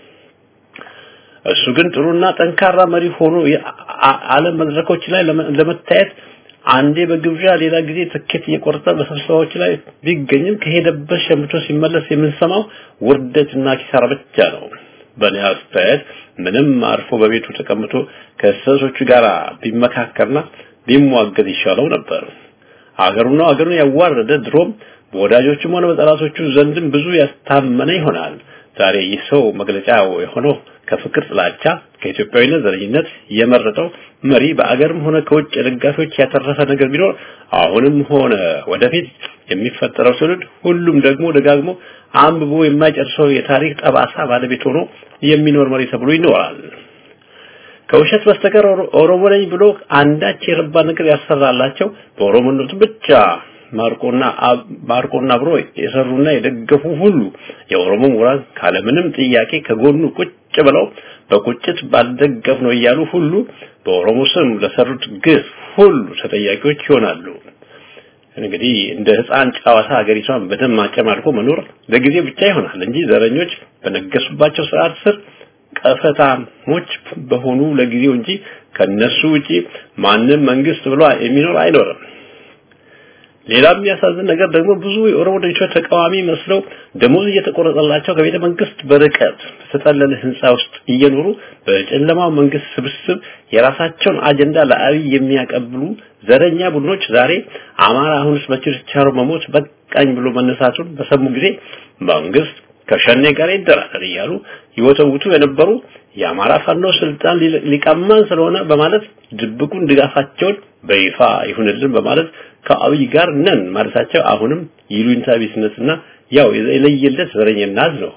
እሱ ግን ጥሩና ጠንካራ መሪ ሆኖ የዓለም መድረኮች ላይ ለመታየት አንዴ በግብዣ ሌላ ጊዜ ትኬት እየቆረጠ በስብሰባዎች ላይ ቢገኝም ከሄደበት ሸምቶ ሲመለስ የምንሰማው ውርደትና ኪሳራ ብቻ ነው። በእኔ አስተያየት ምንም አርፎ በቤቱ ተቀምጦ ከእንስሶቹ ጋር ቢመካከርና ቢሟገት ይሻለው ነበር። አገሩና አገሩን ያዋረደ ድሮም በወዳጆቹም ሆነ በጠላቶቹ ዘንድም ብዙ ያስታመነ ይሆናል። ዛሬ ይህ ሰው መግለጫው የሆነው ከፍቅር ጥላቻ፣ ከኢትዮጵያዊነት ዘረኝነት የመረጠው መሪ በአገርም ሆነ ከውጭ ደጋፊዎች ያተረፈ ነገር ቢኖር አሁንም ሆነ ወደፊት የሚፈጠረው ትውልድ ሁሉም ደግሞ ደጋግሞ አንብቦ የማይጨርሰው የታሪክ ጠባሳ ባለቤት ሆኖ የሚኖር መሪ ተብሎ ይኖራል። ከውሸት በስተቀር ኦሮሞ ነኝ ብሎ አንዳች የረባ ነገር ያሰራላቸው በኦሮሞነቱ ብቻ ማርቆና ማርቆና ብሮ የሰሩና የደገፉ ሁሉ የኦሮሞ ምሁራን ካለምንም ጥያቄ ከጎኑ ቁጭ ብለው በቁጭት ባልደገፍ ነው እያሉ ሁሉ በኦሮሞ ስም ለሰሩት ግፍ ሁሉ ተጠያቂዎች ይሆናሉ። እንግዲህ እንደ ህፃን ጨዋታ ሀገሪቷን በደም ማጨማልቆ መኖር ለጊዜ ብቻ ይሆናል እንጂ ዘረኞች በነገሱባቸው ስርዓት ስር ቀፈታሞች በሆኑ ለጊዜው እንጂ ከነሱ ውጪ ማንም መንግስት ብሎ የሚኖር አይኖርም። ሌላ የሚያሳዝን ነገር ደግሞ ብዙ የኦሮሞ ድርጅቶች ተቃዋሚ መስለው ደሞዝ እየተቆረጠላቸው ከቤተ መንግስት በርቀት በተጠለለ ህንፃ ውስጥ እየኖሩ በጨለማው መንግስት ስብስብ የራሳቸውን አጀንዳ ለአብይ የሚያቀብሉ ዘረኛ ቡድኖች ዛሬ አማራ አሁንስ በችርቻሮ መሞት በቃኝ ብሎ መነሳቱን በሰሙ ጊዜ መንግስት ከሸኔ ጋር ይደራደር እያሉ ይወተውቱ የነበሩ የአማራ ፋኖ ስልጣን ሊቀማን ስለሆነ በማለት ድብቁን ድጋፋቸውን በይፋ ይሁንልን በማለት ከአብይ ጋር ነን ማለታቸው አሁንም ይሉኝታ ቢስነትና ያው የለየለት ዘረኝነት ነው።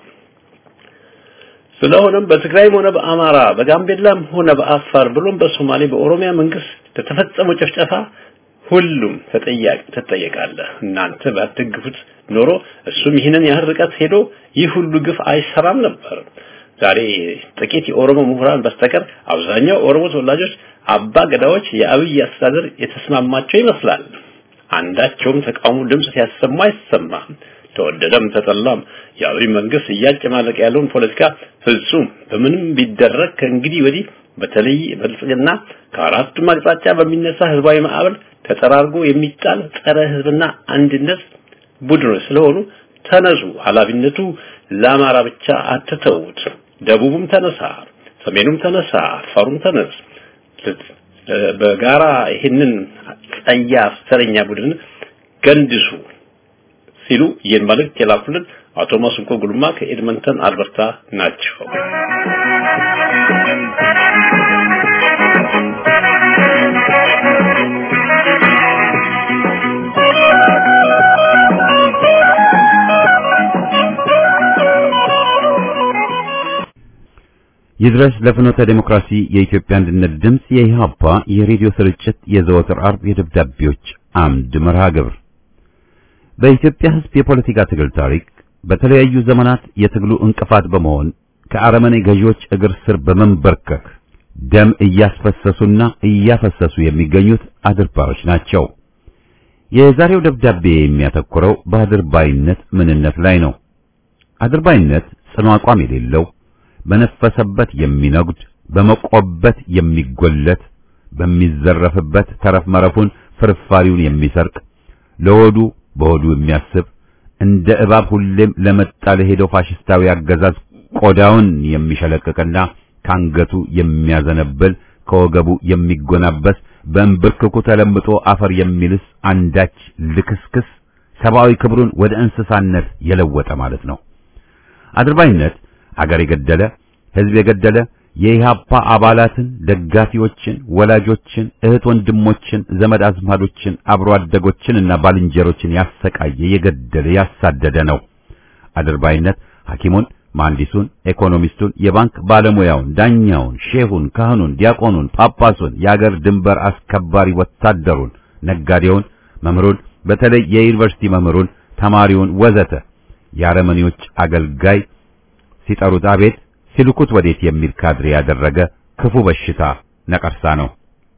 ስለሆነም በትግራይም ሆነ በአማራ በጋምቤላም ሆነ በአፋር ብሎም በሶማሌ በኦሮሚያ መንግስት ለተፈጸመው ጭፍጨፋ ሁሉም ተጠያቂ ተጠየቃለህ። እናንተ ባትደግፉት ኖሮ እሱም ይህንን ያህል ርቀት ሄዶ ይህ ሁሉ ግፍ አይሰራም ነበር። ዛሬ ጥቂት የኦሮሞ ምሁራን በስተቀር አብዛኛው ኦሮሞ ተወላጆች አባ ገዳዎች የአብይ አስተዳደር የተስማማቸው ይመስላል። አንዳቸውም ተቃውሞ ድምጽ ሲያሰማ አይሰማም። ተወደደም ተጠላም የአብይ መንግስት እያጨማለቀ ያለውን ፖለቲካ ፍጹም በምንም ቢደረግ ከእንግዲህ ወዲህ በተለይ በልጽግና ከአራቱም አቅጣጫ በሚነሳ ህዝባዊ ማዕበል ተጠራርጎ የሚጣል ጸረ ህዝብና አንድነት ቡድኖች ስለሆኑ ተነሱ። ኃላፊነቱ ለአማራ ብቻ አትተውት። ደቡቡም ተነሳ፣ ሰሜኑም ተነሳ፣ አፋሩም ተነስ። በጋራ ይህንን ጸያፍ ተረኛ ቡድን ገንድሱ ሲሉ ይህን መልእክት የላኩልን አቶ ማስንኮ ጉልማ ከኤድመንተን አልበርታ ናቸው። ይድረስ ለፍኖተ ዴሞክራሲ የኢትዮጵያ አንድነት ድምፅ የኢህአፓ የሬዲዮ ስርጭት የዘወትር አርብ የደብዳቤዎች አምድ መርሃ ግብር በኢትዮጵያ ሕዝብ የፖለቲካ ትግል ታሪክ በተለያዩ ዘመናት የትግሉ እንቅፋት በመሆን ከአረመኔ ገዢዎች እግር ስር በመንበርከክ ደም እያስፈሰሱና እያፈሰሱ የሚገኙት አድርባዮች ናቸው። የዛሬው ደብዳቤ የሚያተኩረው በአድርባይነት ምንነት ላይ ነው። አድርባይነት ጽኑ አቋም የሌለው በነፈሰበት የሚነጉድ በመቆበት የሚጎለት በሚዘረፍበት ተረፍ መረፉን ፍርፋሪውን የሚሰርቅ ለወዱ በሆዱ የሚያስብ እንደ እባብ ሁሌም ለመጣ ለሄደው ፋሽስታዊ አገዛዝ ቆዳውን የሚሸለቅቅና ካንገቱ የሚያዘነብል ከወገቡ የሚጎናበስ በእንብርክኩ ተለምጦ አፈር የሚልስ አንዳች ልክስክስ ሰብአዊ ክብሩን ወደ እንስሳነት የለወጠ ማለት ነው። አድርባይነት አገር የገደለ ሕዝብ የገደለ የኢህአፓ አባላትን፣ ደጋፊዎችን፣ ወላጆችን፣ እህት ወንድሞችን፣ ዘመድ አዝማዶችን፣ አብሮ አደጎችን እና ባልንጀሮችን ያሰቃየ፣ የገደለ፣ ያሳደደ ነው። አድርባይነት ሐኪሙን፣ መሐንዲሱን፣ ኢኮኖሚስቱን፣ የባንክ ባለሙያውን፣ ዳኛውን፣ ሼሁን፣ ካህኑን፣ ዲያቆኑን፣ ጳጳሱን፣ የአገር ድንበር አስከባሪ ወታደሩን፣ ነጋዴውን፣ መምህሩን፣ በተለይ የዩኒቨርሲቲ መምህሩን፣ ተማሪውን ወዘተ የአረመኔዎች አገልጋይ ሲጠሩት አቤት ሲልኩት ወዴት የሚል ካድሬ ያደረገ ክፉ በሽታ ነቀርሳ ነው።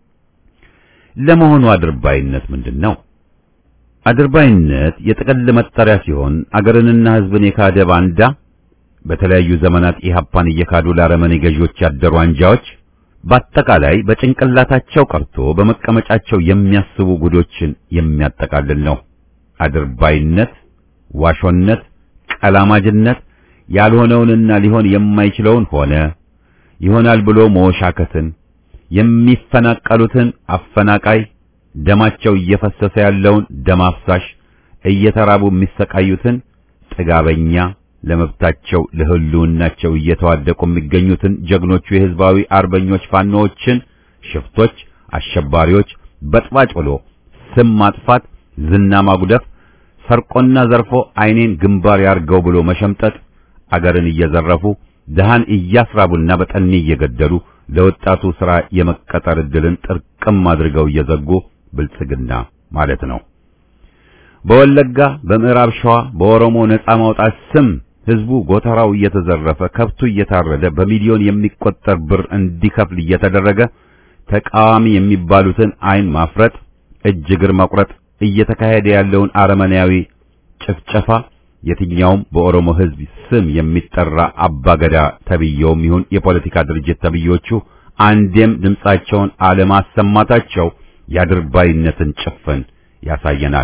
ለመሆኑ አድርባይነት ምንድን ነው? አድርባይነት የጥቅል መጠሪያ ሲሆን አገርንና ሕዝብን የካደ ባንዳ፣ በተለያዩ ዘመናት ኢህአፓን እየካዱ ለአረመኔ ገዢዎች ያደሩ አንጃዎች፣ በአጠቃላይ በጭንቅላታቸው ቀርቶ በመቀመጫቸው የሚያስቡ ጉዶችን የሚያጠቃልል ነው። አድርባይነት፣ ዋሾነት፣ ቀላማጅነት ያልሆነውንና ሊሆን የማይችለውን ሆነ ይሆናል ብሎ መወሻከትን የሚፈናቀሉትን አፈናቃይ ደማቸው እየፈሰሰ ያለውን ደም አፍሳሽ እየተራቡ የሚሰቃዩትን ጥጋበኛ ለመብታቸው ለህልውናቸው እየተዋደቁ የሚገኙትን ጀግኖቹ የህዝባዊ አርበኞች ፋኖዎችን ሽፍቶች፣ አሸባሪዎች በጥባጭ ብሎ ስም ማጥፋት፣ ዝና ማጉደፍ፣ ሰርቆና ዘርፎ አይኔን ግንባር ያርገው ብሎ መሸምጠጥ፣ አገርን እየዘረፉ ድሃን እያስራቡና በጠኔ እየገደሉ ለወጣቱ ሥራ የመቀጠር ዕድልን ጥርቅም አድርገው እየዘጉ ብልጽግና ማለት ነው። በወለጋ በምዕራብ ሸዋ በኦሮሞ ነጻ ማውጣት ስም ህዝቡ ጎተራው እየተዘረፈ ከብቱ እየታረደ በሚሊዮን የሚቆጠር ብር እንዲከፍል እየተደረገ ተቃዋሚ የሚባሉትን አይን ማፍረጥ፣ እጅ እግር መቁረጥ እየተካሄደ ያለውን አረመኔያዊ ጭፍጨፋ የትኛውም በኦሮሞ ህዝብ ስም የሚጠራ አባገዳ ተብየውም ይሁን የፖለቲካ ድርጅት ተብዮቹ አንዴም ድምጻቸውን አለማሰማታቸው የአድርባይነትን ጭፍን ያሳየናል።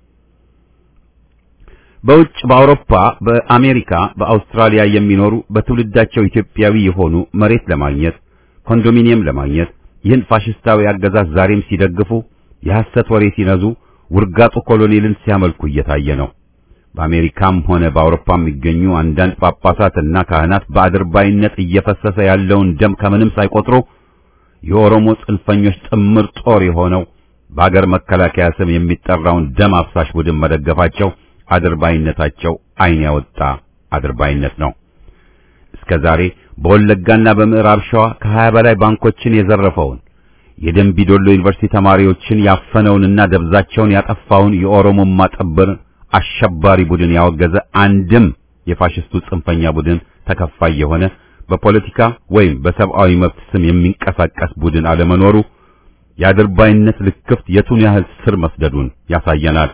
በውጭ በአውሮፓ፣ በአሜሪካ፣ በአውስትራሊያ የሚኖሩ በትውልዳቸው ኢትዮጵያዊ የሆኑ መሬት ለማግኘት ኮንዶሚኒየም ለማግኘት ይህን ፋሽስታዊ አገዛዝ ዛሬም ሲደግፉ የሐሰት ወሬ ሲነዙ ውርጋጡ ኮሎኔልን ሲያመልኩ እየታየ ነው። በአሜሪካም ሆነ በአውሮፓ የሚገኙ አንዳንድ ጳጳሳትና ካህናት በአድርባይነት እየፈሰሰ ያለውን ደም ከምንም ሳይቆጥሩ የኦሮሞ ጽንፈኞች ጥምር ጦር የሆነው በአገር መከላከያ ስም የሚጠራውን ደም አፍሳሽ ቡድን መደገፋቸው አድርባይነታቸው ዓይን ያወጣ አድርባይነት ነው። እስከ ዛሬ በወለጋና በምዕራብ ሸዋ ከሀያ በላይ ባንኮችን የዘረፈውን የደንቢዶሎ ዩኒቨርሲቲ ተማሪዎችን ያፈነውንና ደብዛቸውን ያጠፋውን የኦሮሞማ ጥምር አሸባሪ ቡድን ያወገዘ አንድም የፋሽስቱ ጽንፈኛ ቡድን ተከፋይ የሆነ በፖለቲካ ወይም በሰብአዊ መብት ስም የሚንቀሳቀስ ቡድን አለመኖሩ የአድርባይነት ልክፍት የቱን ያህል ስር መስደዱን ያሳየናል።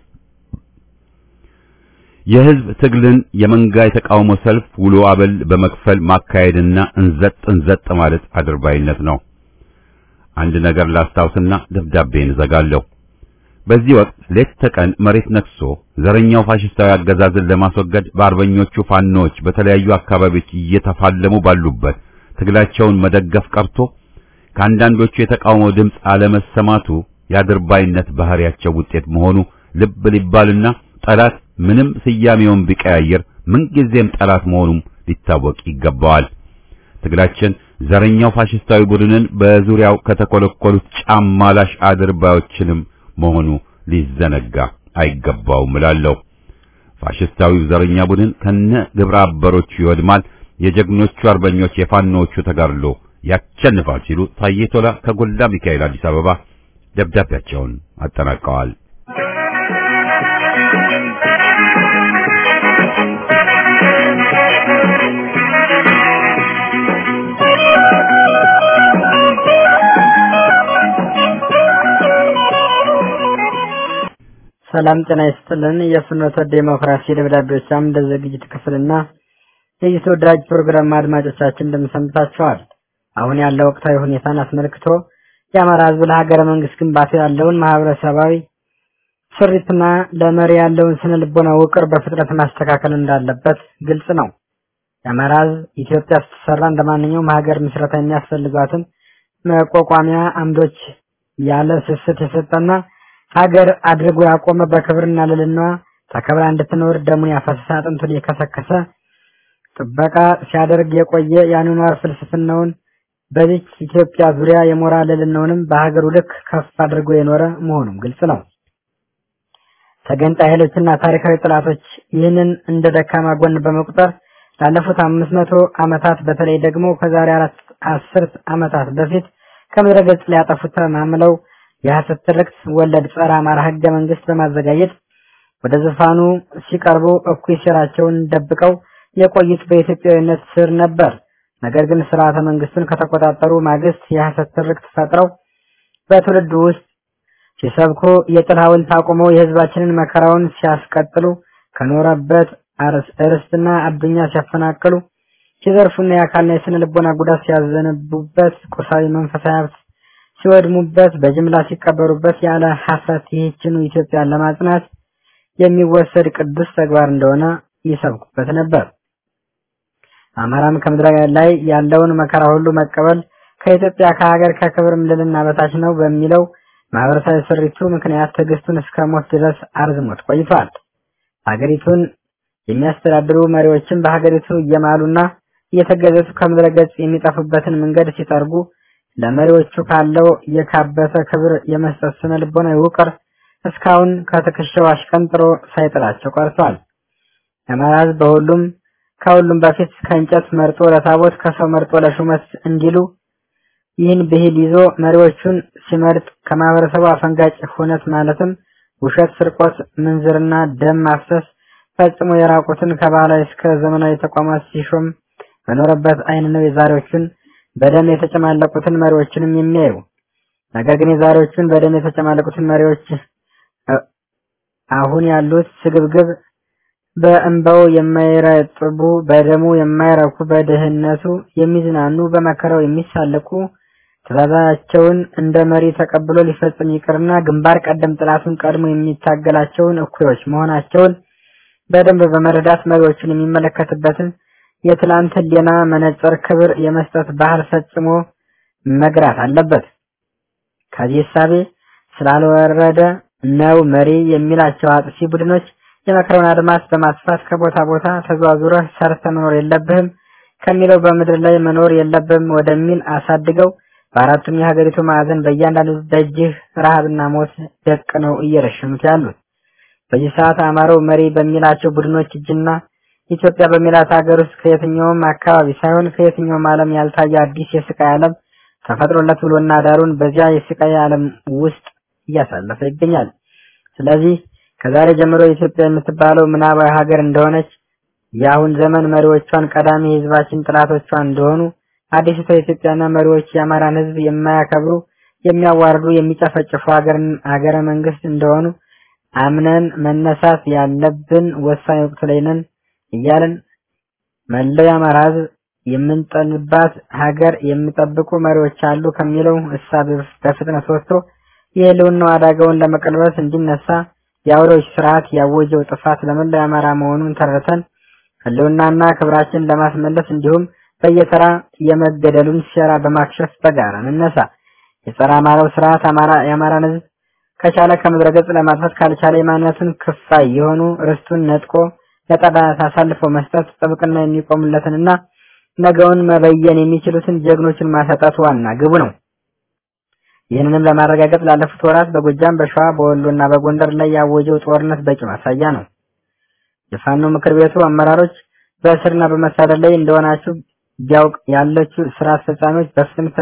የህዝብ ትግልን የመንጋ የተቃውሞ ሰልፍ ውሎ አበል በመክፈል ማካሄድና እንዘጥ እንዘጥ ማለት አድርባይነት ነው። አንድ ነገር ላስታውስና ደብዳቤን እዘጋለሁ። በዚህ ወቅት ሌት ተቀን መሬት ነክሶ ዘረኛው ፋሽስታዊ አገዛዝን ለማስወገድ በአርበኞቹ ፋኖች በተለያዩ አካባቢዎች እየተፋለሙ ባሉበት ትግላቸውን መደገፍ ቀርቶ ከአንዳንዶቹ የተቃውሞ ድምፅ አለመሰማቱ የአድርባይነት ባህሪያቸው ውጤት መሆኑ ልብ ሊባልና ጠላት ምንም ስያሜውን ቢቀያየር ምንጊዜም ጠላት መሆኑም ሊታወቅ ይገባዋል። ትግላችን ዘረኛው ፋሽስታዊ ቡድንን በዙሪያው ከተኮለኮሉት ጫማላሽ አድርባዮችንም መሆኑ ሊዘነጋ አይገባውም እላለሁ። ፋሽስታዊው ዘረኛ ቡድን ከነ ግብረ አበሮቹ ይወድማል፣ የጀግኖቹ አርበኞች የፋኖዎቹ ተጋድሎ ያቸንፋል ሲሉ ታዬ ቶላ ከጎላ ሚካኤል አዲስ አበባ ደብዳቤያቸውን አጠናቀዋል። ሰላም ጤና ይስጥልን። የፍኖተ ዴሞክራሲ ደብዳቤዎች አምደ ዝግጅት ክፍልና የዚህ ተወዳጅ ፕሮግራም አድማጮቻችን እንደምሰምታችኋል። አሁን ያለው ወቅታዊ ሁኔታን አስመልክቶ የአማራ ሕዝብ ለሀገረ መንግስት ግንባታ ያለውን ማህበረሰባዊ ስሪትና ለመሪ ያለውን ስነ ልቦና ውቅር በፍጥነት ማስተካከል እንዳለበት ግልጽ ነው። የአማራ ሕዝብ ኢትዮጵያ ስትሰራ እንደማንኛውም ሀገር ምስረታ የሚያስፈልጓትን መቋቋሚያ አምዶች ያለ ስስት የሰጠና ሀገር አድርጎ ያቆመ በክብርና ልዕልናዋ ተከብራ እንድትኖር ደሙን ያፈሰሰ አጥንቱን የከሰከሰ ጥበቃ ሲያደርግ የቆየ የአኗኗር ፍልስፍናውን በዚች ኢትዮጵያ ዙሪያ የሞራል ልዕልናውንም በሀገሩ ልክ ከፍ አድርጎ የኖረ መሆኑም ግልጽ ነው። ተገንጣይ ኃይሎችና ታሪካዊ ጠላቶች ይህንን እንደ ደካማ ጎን በመቁጠር ላለፉት አምስት መቶ ዓመታት በተለይ ደግሞ ከዛሬ አራት አስርት ዓመታት በፊት ከምድረ ገጽ ሊያጠፉት ተማምለው የሐሰት ትርክት ወለድ ጸረ አማራ ህገ መንግስት በማዘጋጀት ወደ ዙፋኑ ሲቀርቡ እኩይ ሴራቸውን ደብቀው የቆዩት በኢትዮጵያዊነት ስር ነበር። ነገር ግን ስርዓተ መንግስቱን ከተቆጣጠሩ ማግስት የሐሰት ትርክት ፈጥረው በትውልዱ ውስጥ ሲሰብኩ የጥል ሐውልት አቁመው የህዝባችንን መከራውን ሲያስቀጥሉ ከኖረበት እርስትና አዱኛ ሲያፈናቅሉ ሲዘርፉና የአካልና የስነ ልቦና ጉዳት ሲያዘንቡበት ቁሳዊ መንፈሳዊ ሀብት ሲወድሙበት በጅምላ ሲቀበሩበት ያለ ሐፍረት ይህችኑ ኢትዮጵያን ለማጽናት የሚወሰድ ቅዱስ ተግባር እንደሆነ ይሰብኩበት ነበር። አማራም ከምድረ ላይ ያለውን መከራ ሁሉ መቀበል ከኢትዮጵያ ከሀገር ከክብርም ልልና በታች ነው በሚለው ማህበረሰባዊ ስሪቱ ምክንያት ትዕግስቱን እስከ ሞት ድረስ አርዝሞት ቆይቷል። ሀገሪቱን የሚያስተዳድሩ መሪዎችም በሀገሪቱ እየማሉና እየተገዘቱ ከምድረ ገጽ የሚጠፉበትን መንገድ ሲጠርጉ ለመሪዎቹ ካለው የካበተ ክብር የመስጠት ስነ ልቦናዊ ውቅር እስካሁን ከትከሻው አሽቀንጥሮ ሳይጥላቸው ቀርቷል። የአማራ ሕዝብ በሁሉም ከሁሉም በፊት ከእንጨት መርጦ ለታቦት ከሰው መርጦ ለሹመት እንዲሉ ይህን ብሂል ይዞ መሪዎቹን ሲመርጥ ከማህበረሰቡ አፈንጋጭ ሁነት ማለትም ውሸት፣ ስርቆት፣ ምንዝርና ደም ማፍሰስ ፈጽሞ የራቁትን ከባህላዊ እስከ ዘመናዊ ተቋማት ሲሾም በኖረበት አይን ነው የዛሬዎቹን በደም የተጨማለቁትን መሪዎችንም የሚያዩ። ነገር ግን የዛሬዎቹን በደም የተጨማለቁትን መሪዎች አሁን ያሉት ስግብግብ በእንባው የማይረጥቡ በደሙ የማይረኩ በድህነቱ የሚዝናኑ በመከራው የሚሳለቁ ትእዛዛቸውን እንደ መሪ ተቀብሎ ሊፈጽም ይቅርና ግንባር ቀደም ጥላቱን ቀድሞ የሚታገላቸውን እኩዮች መሆናቸውን በደንብ በመረዳት መሪዎችን የሚመለከትበትን የትላንት ህሊና መነጽር ክብር የመስጠት ባህል ፈጽሞ መግራት አለበት። ከዚህ እሳቤ ስላልወረደ ነው መሪ የሚላቸው አጥፊ ቡድኖች የመከረውን አድማስ በማስፋት ከቦታ ቦታ ተዟዙረህ ሰርተ መኖር የለብህም ከሚለው በምድር ላይ መኖር የለብህም ወደሚል አሳድገው በአራቱም የሀገሪቱ ማዕዘን በእያንዳንዱ ደጅህ ረሃብና ሞት ደቅ ነው እየረሸኑት ያሉት። በዚህ ሰዓት አማራው መሪ በሚላቸው ቡድኖች እጅና ኢትዮጵያ በሚላት ሀገር ውስጥ ከየትኛውም አካባቢ ሳይሆን ከየትኛውም ዓለም ያልታየ አዲስ የስቃይ ዓለም ተፈጥሮለት ውሎና ዳሩን በዚያ የስቃይ ዓለም ውስጥ እያሳለፈ ይገኛል። ስለዚህ ከዛሬ ጀምሮ ኢትዮጵያ የምትባለው ምናባዊ ሀገር እንደሆነች የአሁን ዘመን መሪዎቿን ቀዳሚ የህዝባችን ጥላቶቿ እንደሆኑ አዲስቷ ኢትዮጵያና መሪዎች የአማራን ህዝብ የማያከብሩ የሚያዋርዱ የሚጨፈጭፉ ሀገርን ሀገረ መንግስት እንደሆኑ አምነን መነሳት ያለብን ወሳኝ ወቅት ላይ ነን እያልን መላው የአማራ ህዝብ የምንጠልባት ሀገር የሚጠብቁ መሪዎች አሉ ከሚለው እሳቤ በፍጥነት ወጥቶ የህልውናው አደጋውን ለመቀልበስ እንዲነሳ የአውሬዎች ስርዓት ያወጀው ጥፋት ለመላው የአማራ መሆኑን ተረተን ህልውናና ክብራችን ለማስመለስ እንዲሁም በየተራ የመገደሉን ሴራ በማክሸፍ በጋራ እንነሳ። የጸረ አማራው ስርዓት አማራ የአማራን ህዝብ ከቻለ ከምድረ ገጽ ለማጥፋት ካልቻለ የማንነቱን ክፋይ የሆኑ ርስቱን ነጥቆ ለጠላት አሳልፎ መስጠት ጥብቅና የሚቆምለትንና ነገውን መበየን የሚችሉትን ጀግኖችን ማሰጣት ዋና ግቡ ነው። ይህንንም ለማረጋገጥ ላለፉት ወራት በጎጃም፣ በሸዋ፣ በወሎና በጎንደር ላይ ያወጀው ጦርነት በቂ ማሳያ ነው። የፋኖ ምክር ቤቱ አመራሮች በእስርና በመሳደድ ላይ እንደሆናችሁ ቢያውቅ ያለችው ስራ አስፈጻሚዎች በፍጥነት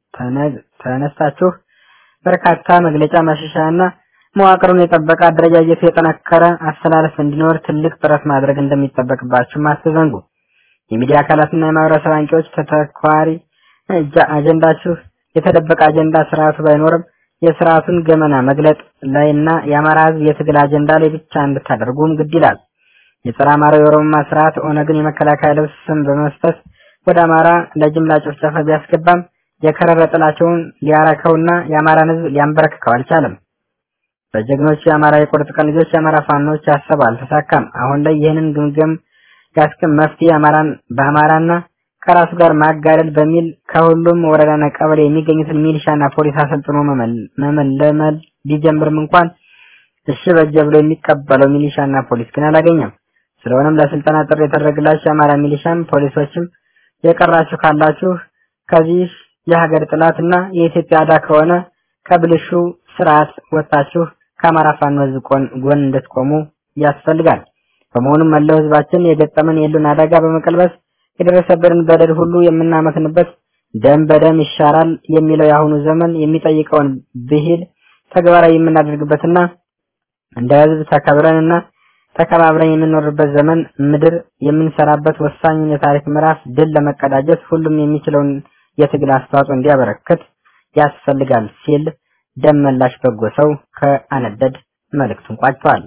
ተነስታችሁ በርካታ መግለጫ ማሻሻያና መዋቅሩን የጠበቀ አደረጃጀቱ የጠነከረ አስተላለፍ እንዲኖር ትልቅ ጥረት ማድረግ እንደሚጠበቅባችሁ አትዘንጉ። የሚዲያ አካላትና የማህበረሰብ አንቂዎች ተተኳሪ አጀንዳችሁ የተደበቀ አጀንዳ ስርዓቱ ባይኖርም የስርዓቱን ገመና መግለጥ ላይና የአማራ ህዝብ የትግል አጀንዳ ላይ ብቻ እንድታደርጉም ግድ ይላል። የጸረ አማራ የኦሮሞማ ስርዓት ኦነግን የመከላከያ ልብስ ስም በመስጠት ወደ አማራ ለጅምላ ጭፍጨፋ ቢያስገባም የከረረ ጥላቸውን ሊያረከውና የአማራን ህዝብ ሊያንበረክከው አልቻለም። በጀግኖቹ የአማራ የቁርጥ ቀን ልጆች የአማራ ፋኖች ያሰብ አልተሳካም። አሁን ላይ ይህንን ግምገም ያስክም መፍትሄ አማራን በአማራና ከራሱ ጋር ማጋደል በሚል ከሁሉም ወረዳና ቀበሌ የሚገኙትን ሚሊሻና ፖሊስ አሰልጥኖ መመለመል ቢጀምርም እንኳን እሺ በጀ ብሎ የሚቀበለው ሚሊሻና ፖሊስ ግን አላገኘም። ስለሆነም ለስልጠና ጥሪ የተደረገላችሁ የአማራ ሚሊሻም ፖሊሶችም የቀራችሁ ካላችሁ ከዚህ የሀገር ጥላትና የኢትዮጵያ አዳ ከሆነ ከብልሹ ስርዓት ወጥታችሁ ከአማራ ፋኖ ህዝብ ጎን እንድትቆሙ ያስፈልጋል። በመሆኑም መላው ህዝባችን የገጠመን የህልውና አደጋ በመቀልበስ የደረሰብንን በደል ሁሉ የምናመክንበት ደም በደም ይሻራል የሚለው የአሁኑ ዘመን የሚጠይቀውን ብሂል ተግባራዊ የምናደርግበትና እንደ ህዝብ ተከብረንና ተከባብረን የምንኖርበት ዘመን ምድር የምንሰራበት ወሳኙን የታሪክ ምዕራፍ ድል ለመቀዳጀት ሁሉም የሚችለውን የትግል አስተዋጽኦ እንዲያበረክት ያስፈልጋል ሲል ደም መላሽ በጎ ሰው ከአነደድ መልእክቱን ቋጭቷል።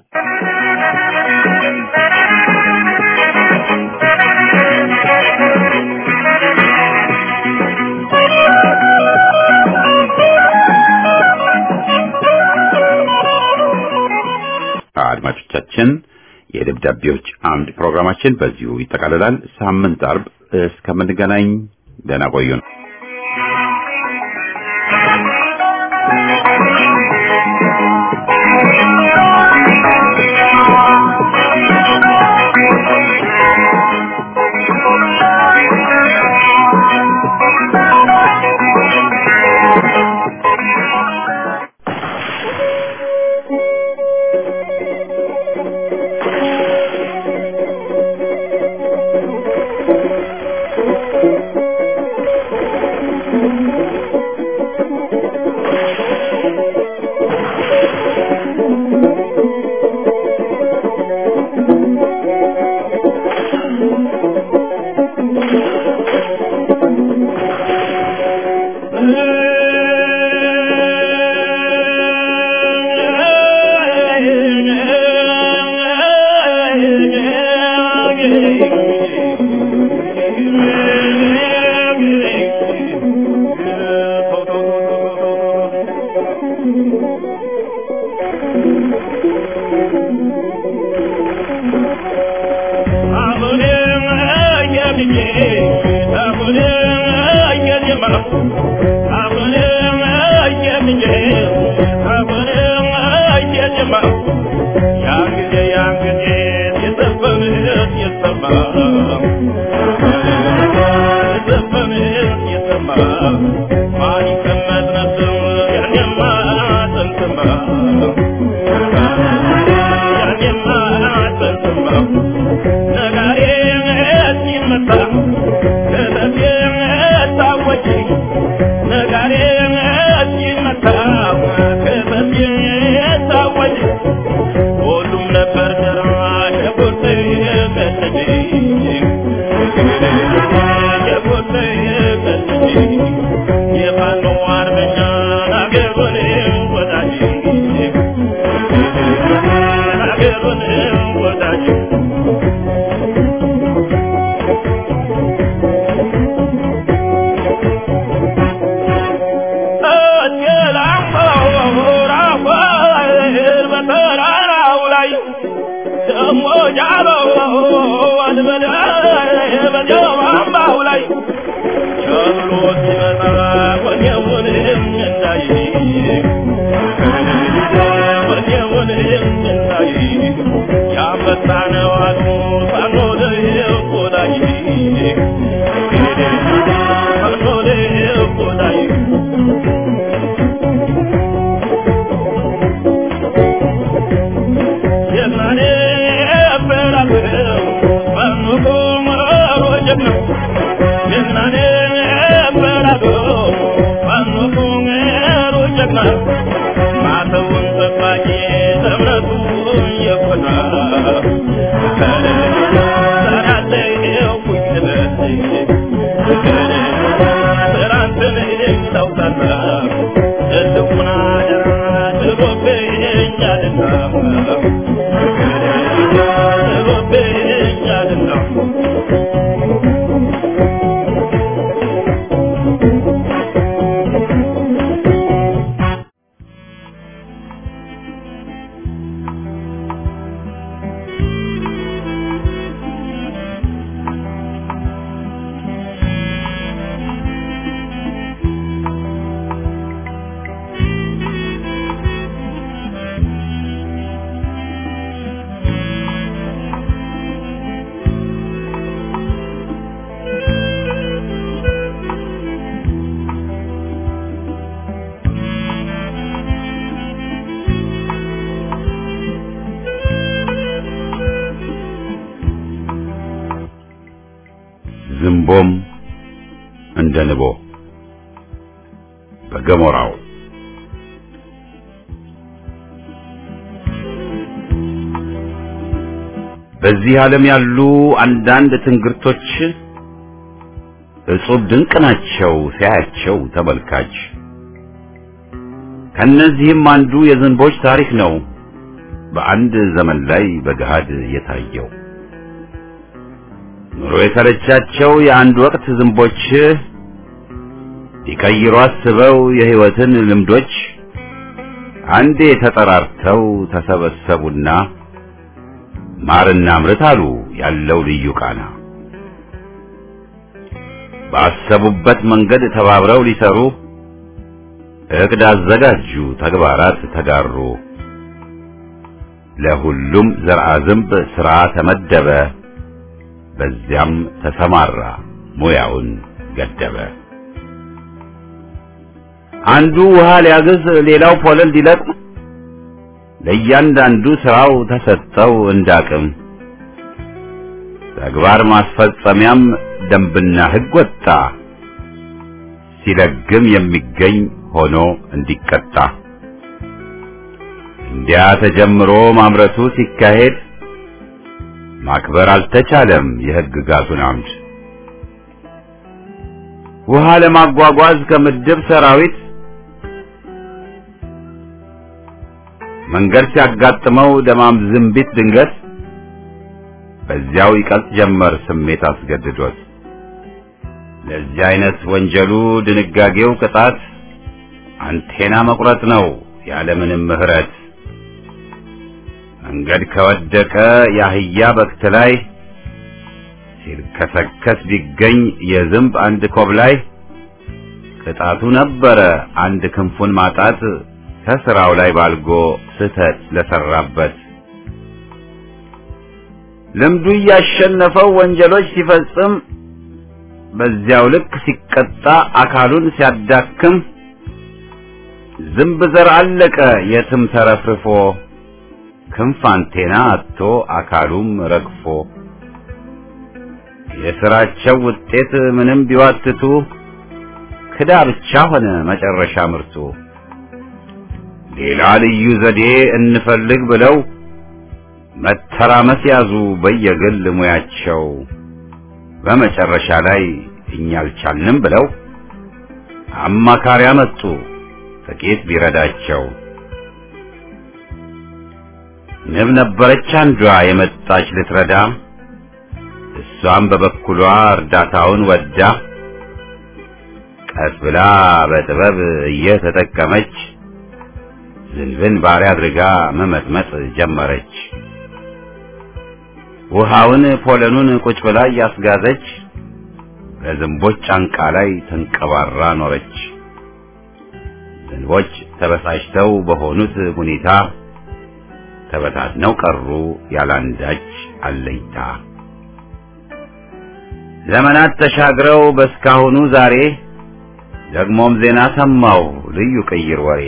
አድማጮቻችን የደብዳቤዎች አምድ ፕሮግራማችን በዚሁ ይጠቃልላል። ሳምንት አርብ እስከምንገናኝ ደህና ቆዩን። ዝንቦም እንደ ንቦ በገሞራው በዚህ ዓለም ያሉ አንዳንድ ትንግርቶች እጹብ ድንቅ ናቸው ሲያያቸው ተመልካች። ከነዚህም አንዱ የዝንቦች ታሪክ ነው በአንድ ዘመን ላይ በገሃድ የታየው። ኑሮ የሰለቻቸው የአንድ ወቅት ዝንቦች ሊቀይሩ አስበው የሕይወትን ልምዶች አንዴ ተጠራርተው ተሰበሰቡና ማርና ምርት አሉ ያለው ልዩ ቃና። ባሰቡበት መንገድ ተባብረው ሊሰሩ እቅድ አዘጋጁ፣ ተግባራት ተጋሩ። ለሁሉም ዘርአ ዝንብ ሥራ ተመደበ፣ በዚያም ተሰማራ፣ ሙያውን ገደበ። አንዱ ውሃ ሊያግዝ፣ ሌላው ፖለል ሊለቅም፣ ለእያንዳንዱ ሥራው ተሰጠው እንዳቅም። ተግባር ማስፈጸሚያም ደንብና ሕግ ወጣ፣ ሲለግም የሚገኝ ሆኖ እንዲቀጣ። እንዲያ ተጀምሮ ማምረቱ ሲካሄድ ማክበር አልተቻለም የሕግጋቱን አምድ። ውሃ ለማጓጓዝ ከምድብ ሰራዊት መንገድ ሲያጋጥመው ደማም ዝንቢት ድንገት በዚያው ይቀልጥ ጀመር ስሜት አስገድዶት። ለዚህ አይነት ወንጀሉ ድንጋጌው ቅጣት አንቴና መቁረጥ ነው ያለምንም ምሕረት። መንገድ ከወደቀ የአህያ በክት ላይ ሲልከሰከስ ቢገኝ የዝንብ አንድ ኮብ ላይ ቅጣቱ ነበረ አንድ ክንፉን ማጣት ከስራው ላይ ባልጎ ስህተት ለሰራበት። ልምዱ እያሸነፈው ወንጀሎች ሲፈጽም በዚያው ልክ ሲቀጣ አካሉን ሲያዳክም ዝንብ ዘር አለቀ የትም ተረፍርፎ ክንፍ አንቴና አጥቶ አካሉም ረግፎ የስራቸው ውጤት ምንም ቢዋትቱ ክዳ ብቻ ሆነ መጨረሻ ምርቱ። ሌላ ልዩ ዘዴ እንፈልግ ብለው መተራመስ ያዙ በየግል ሙያቸው። በመጨረሻ ላይ እኛ አልቻልንም ብለው አማካሪ አመጡ ጥቂት ቢረዳቸው። ንብ ነበረች አንዷ የመጣች ልትረዳ፣ እሷም በበኩሏ እርዳታውን ወዳ ቀስ ብላ በጥበብ እየተጠቀመች ዝንብን ባሪያ አድርጋ መመጥመጥ ጀመረች። ውሃውን ፖለኑን ቁጭ ብላ እያስጋዘች በዝንቦች ጫንቃ ላይ ተንቀባራ ኖረች። ዝንቦች ተበሳጭተው በሆኑት ሁኔታ ተበታትነው ቀሩ ያላንዳች አለኝታ። ዘመናት ተሻግረው በስካሁኑ ዛሬ ደግሞም ዜና ሰማው ልዩ ቅይር ወሬ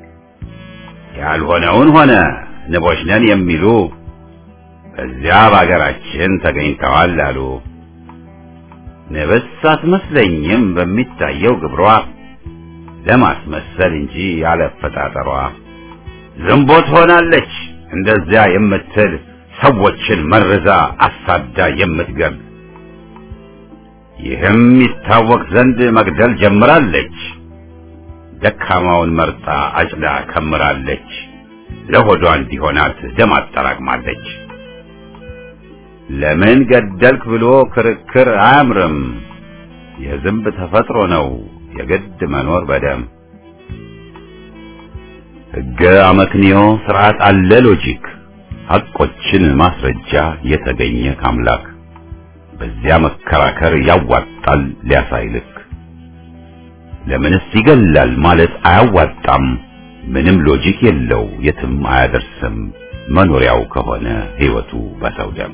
ያልሆነውን ሆነ ንቦች ነን የሚሉ በዚያ በአገራችን ተገኝተዋል አሉ። ንብስ አትመስለኝም በሚታየው ግብሯ ለማስመሰል እንጂ ያለፈጣጠሯ ዝንቦት ሆናለች እንደዚያ የምትል ሰዎችን መርዛ አሳዳ የምትገል ይህም ይታወቅ ዘንድ መግደል ጀምራለች። ደካማውን መርጣ አጭዳ ከምራለች። ለሆዷ እንዲሆናት ደም አጠራቅማለች። ለምን ገደልክ ብሎ ክርክር አያምርም። የዝንብ ተፈጥሮ ነው የግድ መኖር በደም ሕገ አመክንዮ ስርዓት አለ ሎጂክ ሐቆችን ማስረጃ የተገኘ ካምላክ በዚያ መከራከር ያዋጣል ሊያሳይልክ ለምንስ ይገላል ማለት አያዋጣም ምንም ሎጂክ የለው የትም አያደርስም መኖሪያው ከሆነ ሕይወቱ በሰው ደም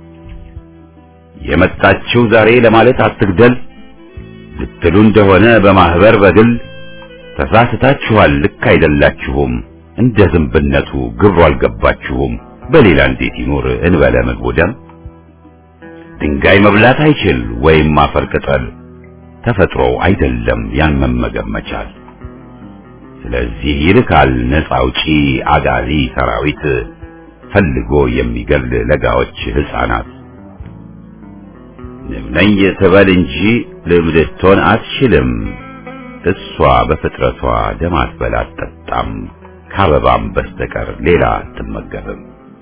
የመጣችው ዛሬ ለማለት አትግደል ልትሉ እንደሆነ በማህበር በግል ተሳስታችኋል ልክ አይደላችሁም እንደ ዝንብነቱ ግብሩ አልገባችሁም በሌላ እንዴት ይኖር እንበለ ምግቡ ደም ድንጋይ መብላት አይችል ወይም አፈር ቅጠል ተፈጥሮ አይደለም ያን መመገብ መቻል ስለዚህ ይልካል ነፃ አውጪ አጋዚ ሰራዊት ፈልጎ የሚገል ለጋዎች ህፃናት ንብ ነኝ ትበል እንጂ ልብ ልትሆን አትችልም እሷ በፍጥረቷ ደም አትበላ አትጠጣም ከአበባም በስተቀር ሌላ አትመገብም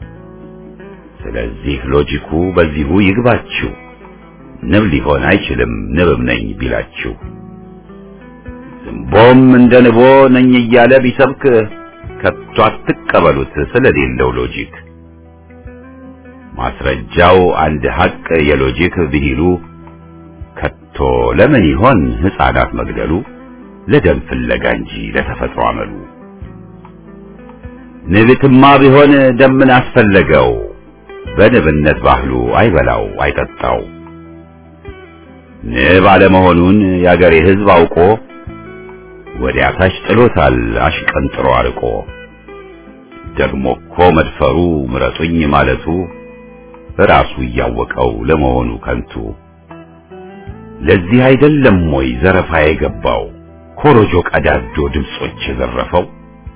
ስለዚህ ሎጂኩ በዚሁ ይግባችሁ ንብ ሊሆን አይችልም ንብም ነኝ ቢላችሁ ዝንቦም እንደ ንቦ ነኝ እያለ ቢሰብክ ከቶ አትቀበሉት ስለሌለው ሎጂክ ማስረጃው አንድ ሐቅ የሎጂክ ብሂሉ ከቶ ቀርቶ ለምን ይሆን ሕፃናት መግደሉ ለደም ፍለጋ እንጂ ለተፈጥሮ አመሉ ንብትማ ቢሆን ደምን አስፈለገው በንብነት ባህሉ አይበላው አይጠጣው ንብ አለመሆኑን የአገሬ ሕዝብ አውቆ ወዲያ ታች ጥሎታል አሽቀንጥሮ አርቆ ደግሞ እኮ መድፈሩ ምረጡኝ ማለቱ ራሱ እያወቀው ለመሆኑ ከንቱ ለዚህ አይደለም ወይ ዘረፋ የገባው ኮሮጆ ቀዳጆ ድምጾች የዘረፈው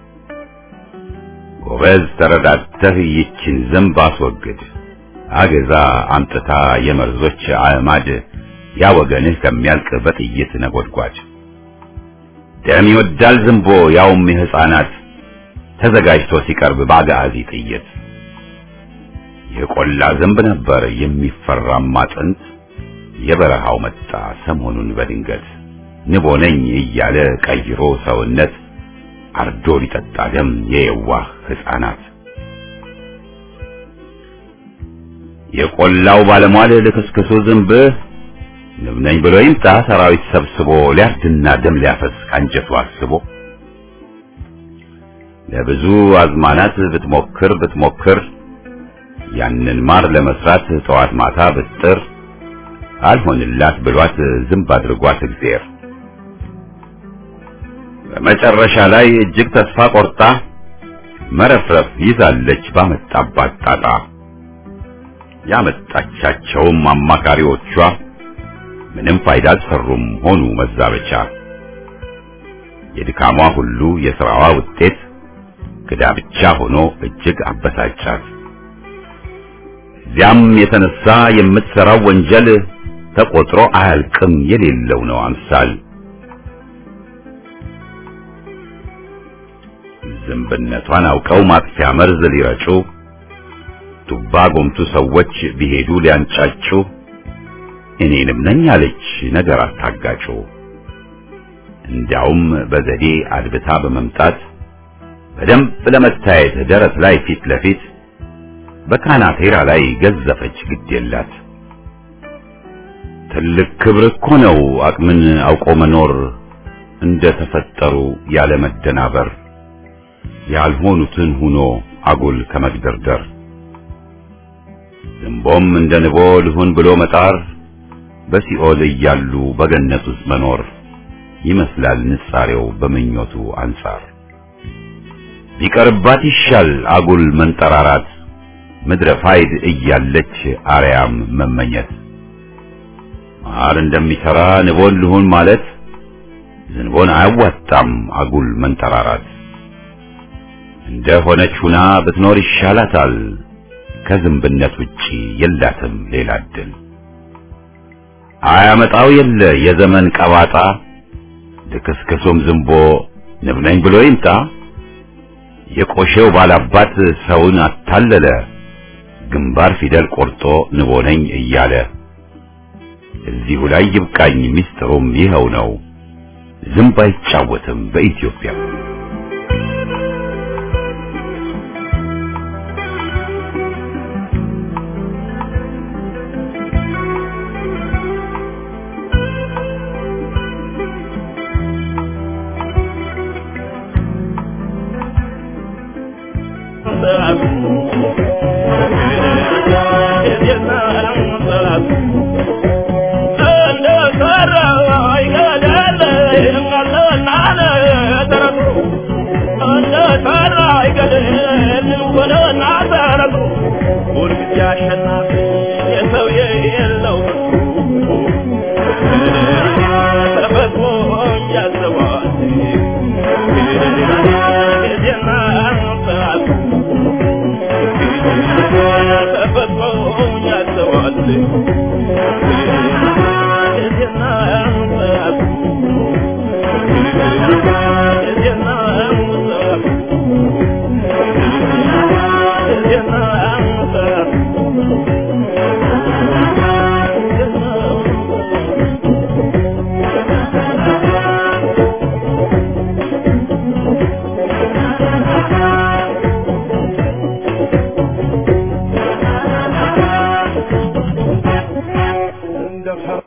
ጎበዝ ተረዳተህ ይችን ዝንብ አስወግድ አገዛ አምጥታ የመርዞች አዕማድ ያ ወገንህ ከሚያልቅ በጥይት ነጎድጓድ ደም ይወዳል ዝንቦ ያውም የሕፃናት ተዘጋጅቶ ሲቀርብ በአጋዚ ጥይት የቆላ ዝንብ ነበር የሚፈራማ ጥንት የበረሃው መጣ ሰሞኑን በድንገት ንቦ ነኝ እያለ ቀይሮ ሰውነት አርዶ ሊጠጣ ደም የየዋህ ሕፃናት የቆላው ባለሟል ልክስክሱ ዝንብ ንብ ነኝ ብሎ ይምጣ ሰራዊት ሰብስቦ ሊያርድና ደም ሊያፈስ ካንጀቱ አስቦ ለብዙ አዝማናት ብትሞክር ብትሞክር ያንን ማር ለመስራት ጠዋት ማታ ብጥር አልሆንላት ብሏት ዝንብ አድርጓት እግዚአብሔር በመጨረሻ ላይ እጅግ ተስፋ ቆርጣ መረፍረፍ ይዛለች ባመጣባት ጣጣ ያመጣቻቸውም አማካሪዎቿ ምንም ፋይዳ አልሰሩም ሆኑ መዛበቻ የድካሟ ሁሉ የሥራዋ ውጤት ክዳ ብቻ ሆኖ እጅግ አበሳጫት እዚያም የተነሳ የምትሠራው ወንጀል ተቆጥሮ አያልቅም የሌለው ነው አምሳል ዝንብነቷን አውቀው ማጥፊያ መርዝ ሊረጩ ቱባ ጎምቱ ሰዎች ቢሄዱ ሊያንጫጩ እኔንም ነኝ አለች ነገር አታጋጩ እንዲያውም በዘዴ አድብታ በመምጣት በደንብ ለመታየት ደረት ላይ ፊት ለፊት በካናቴራ ላይ ገዘፈች ግድ የላት ትልቅ ክብር እኮ ነው አቅምን አውቆ መኖር እንደ ተፈጠሩ ያለ መደናበር ያልሆኑትን ሁኖ አጉል ከመግደርደር ዝንቦም እንደ ንቦ ልሁን ብሎ መጣር በሲኦል እያሉ በገነት ውስጥ መኖር ይመስላል ንጻሬው በምኞቱ አንጻር ቢቀርባት ይሻል አጉል መንጠራራት ምድረ ፋይድ እያለች አርያም መመኘት ማር እንደሚሰራ ንቦን ልሁን ማለት ዝንቦን አያዋጣም አጉል መንጠራራት እንደ ሆነች ሁና ብትኖር ይሻላታል ከዝንብነት ውጪ የላትም ሌላ እድል አያመጣው የለ የዘመን ቀባጣ ልክስክሱም ዝንቦ ንብ ነኝ ብሎ ይምጣ የቆሼው ባላባት ሰውን አታለለ ግንባር ፊደል ቆርጦ ንቦ ነኝ እያለ እዚሁ ላይ ይብቃኝ ሚስጥሩም ይኸው ነው ዝንብ አይጫወትም በኢትዮጵያ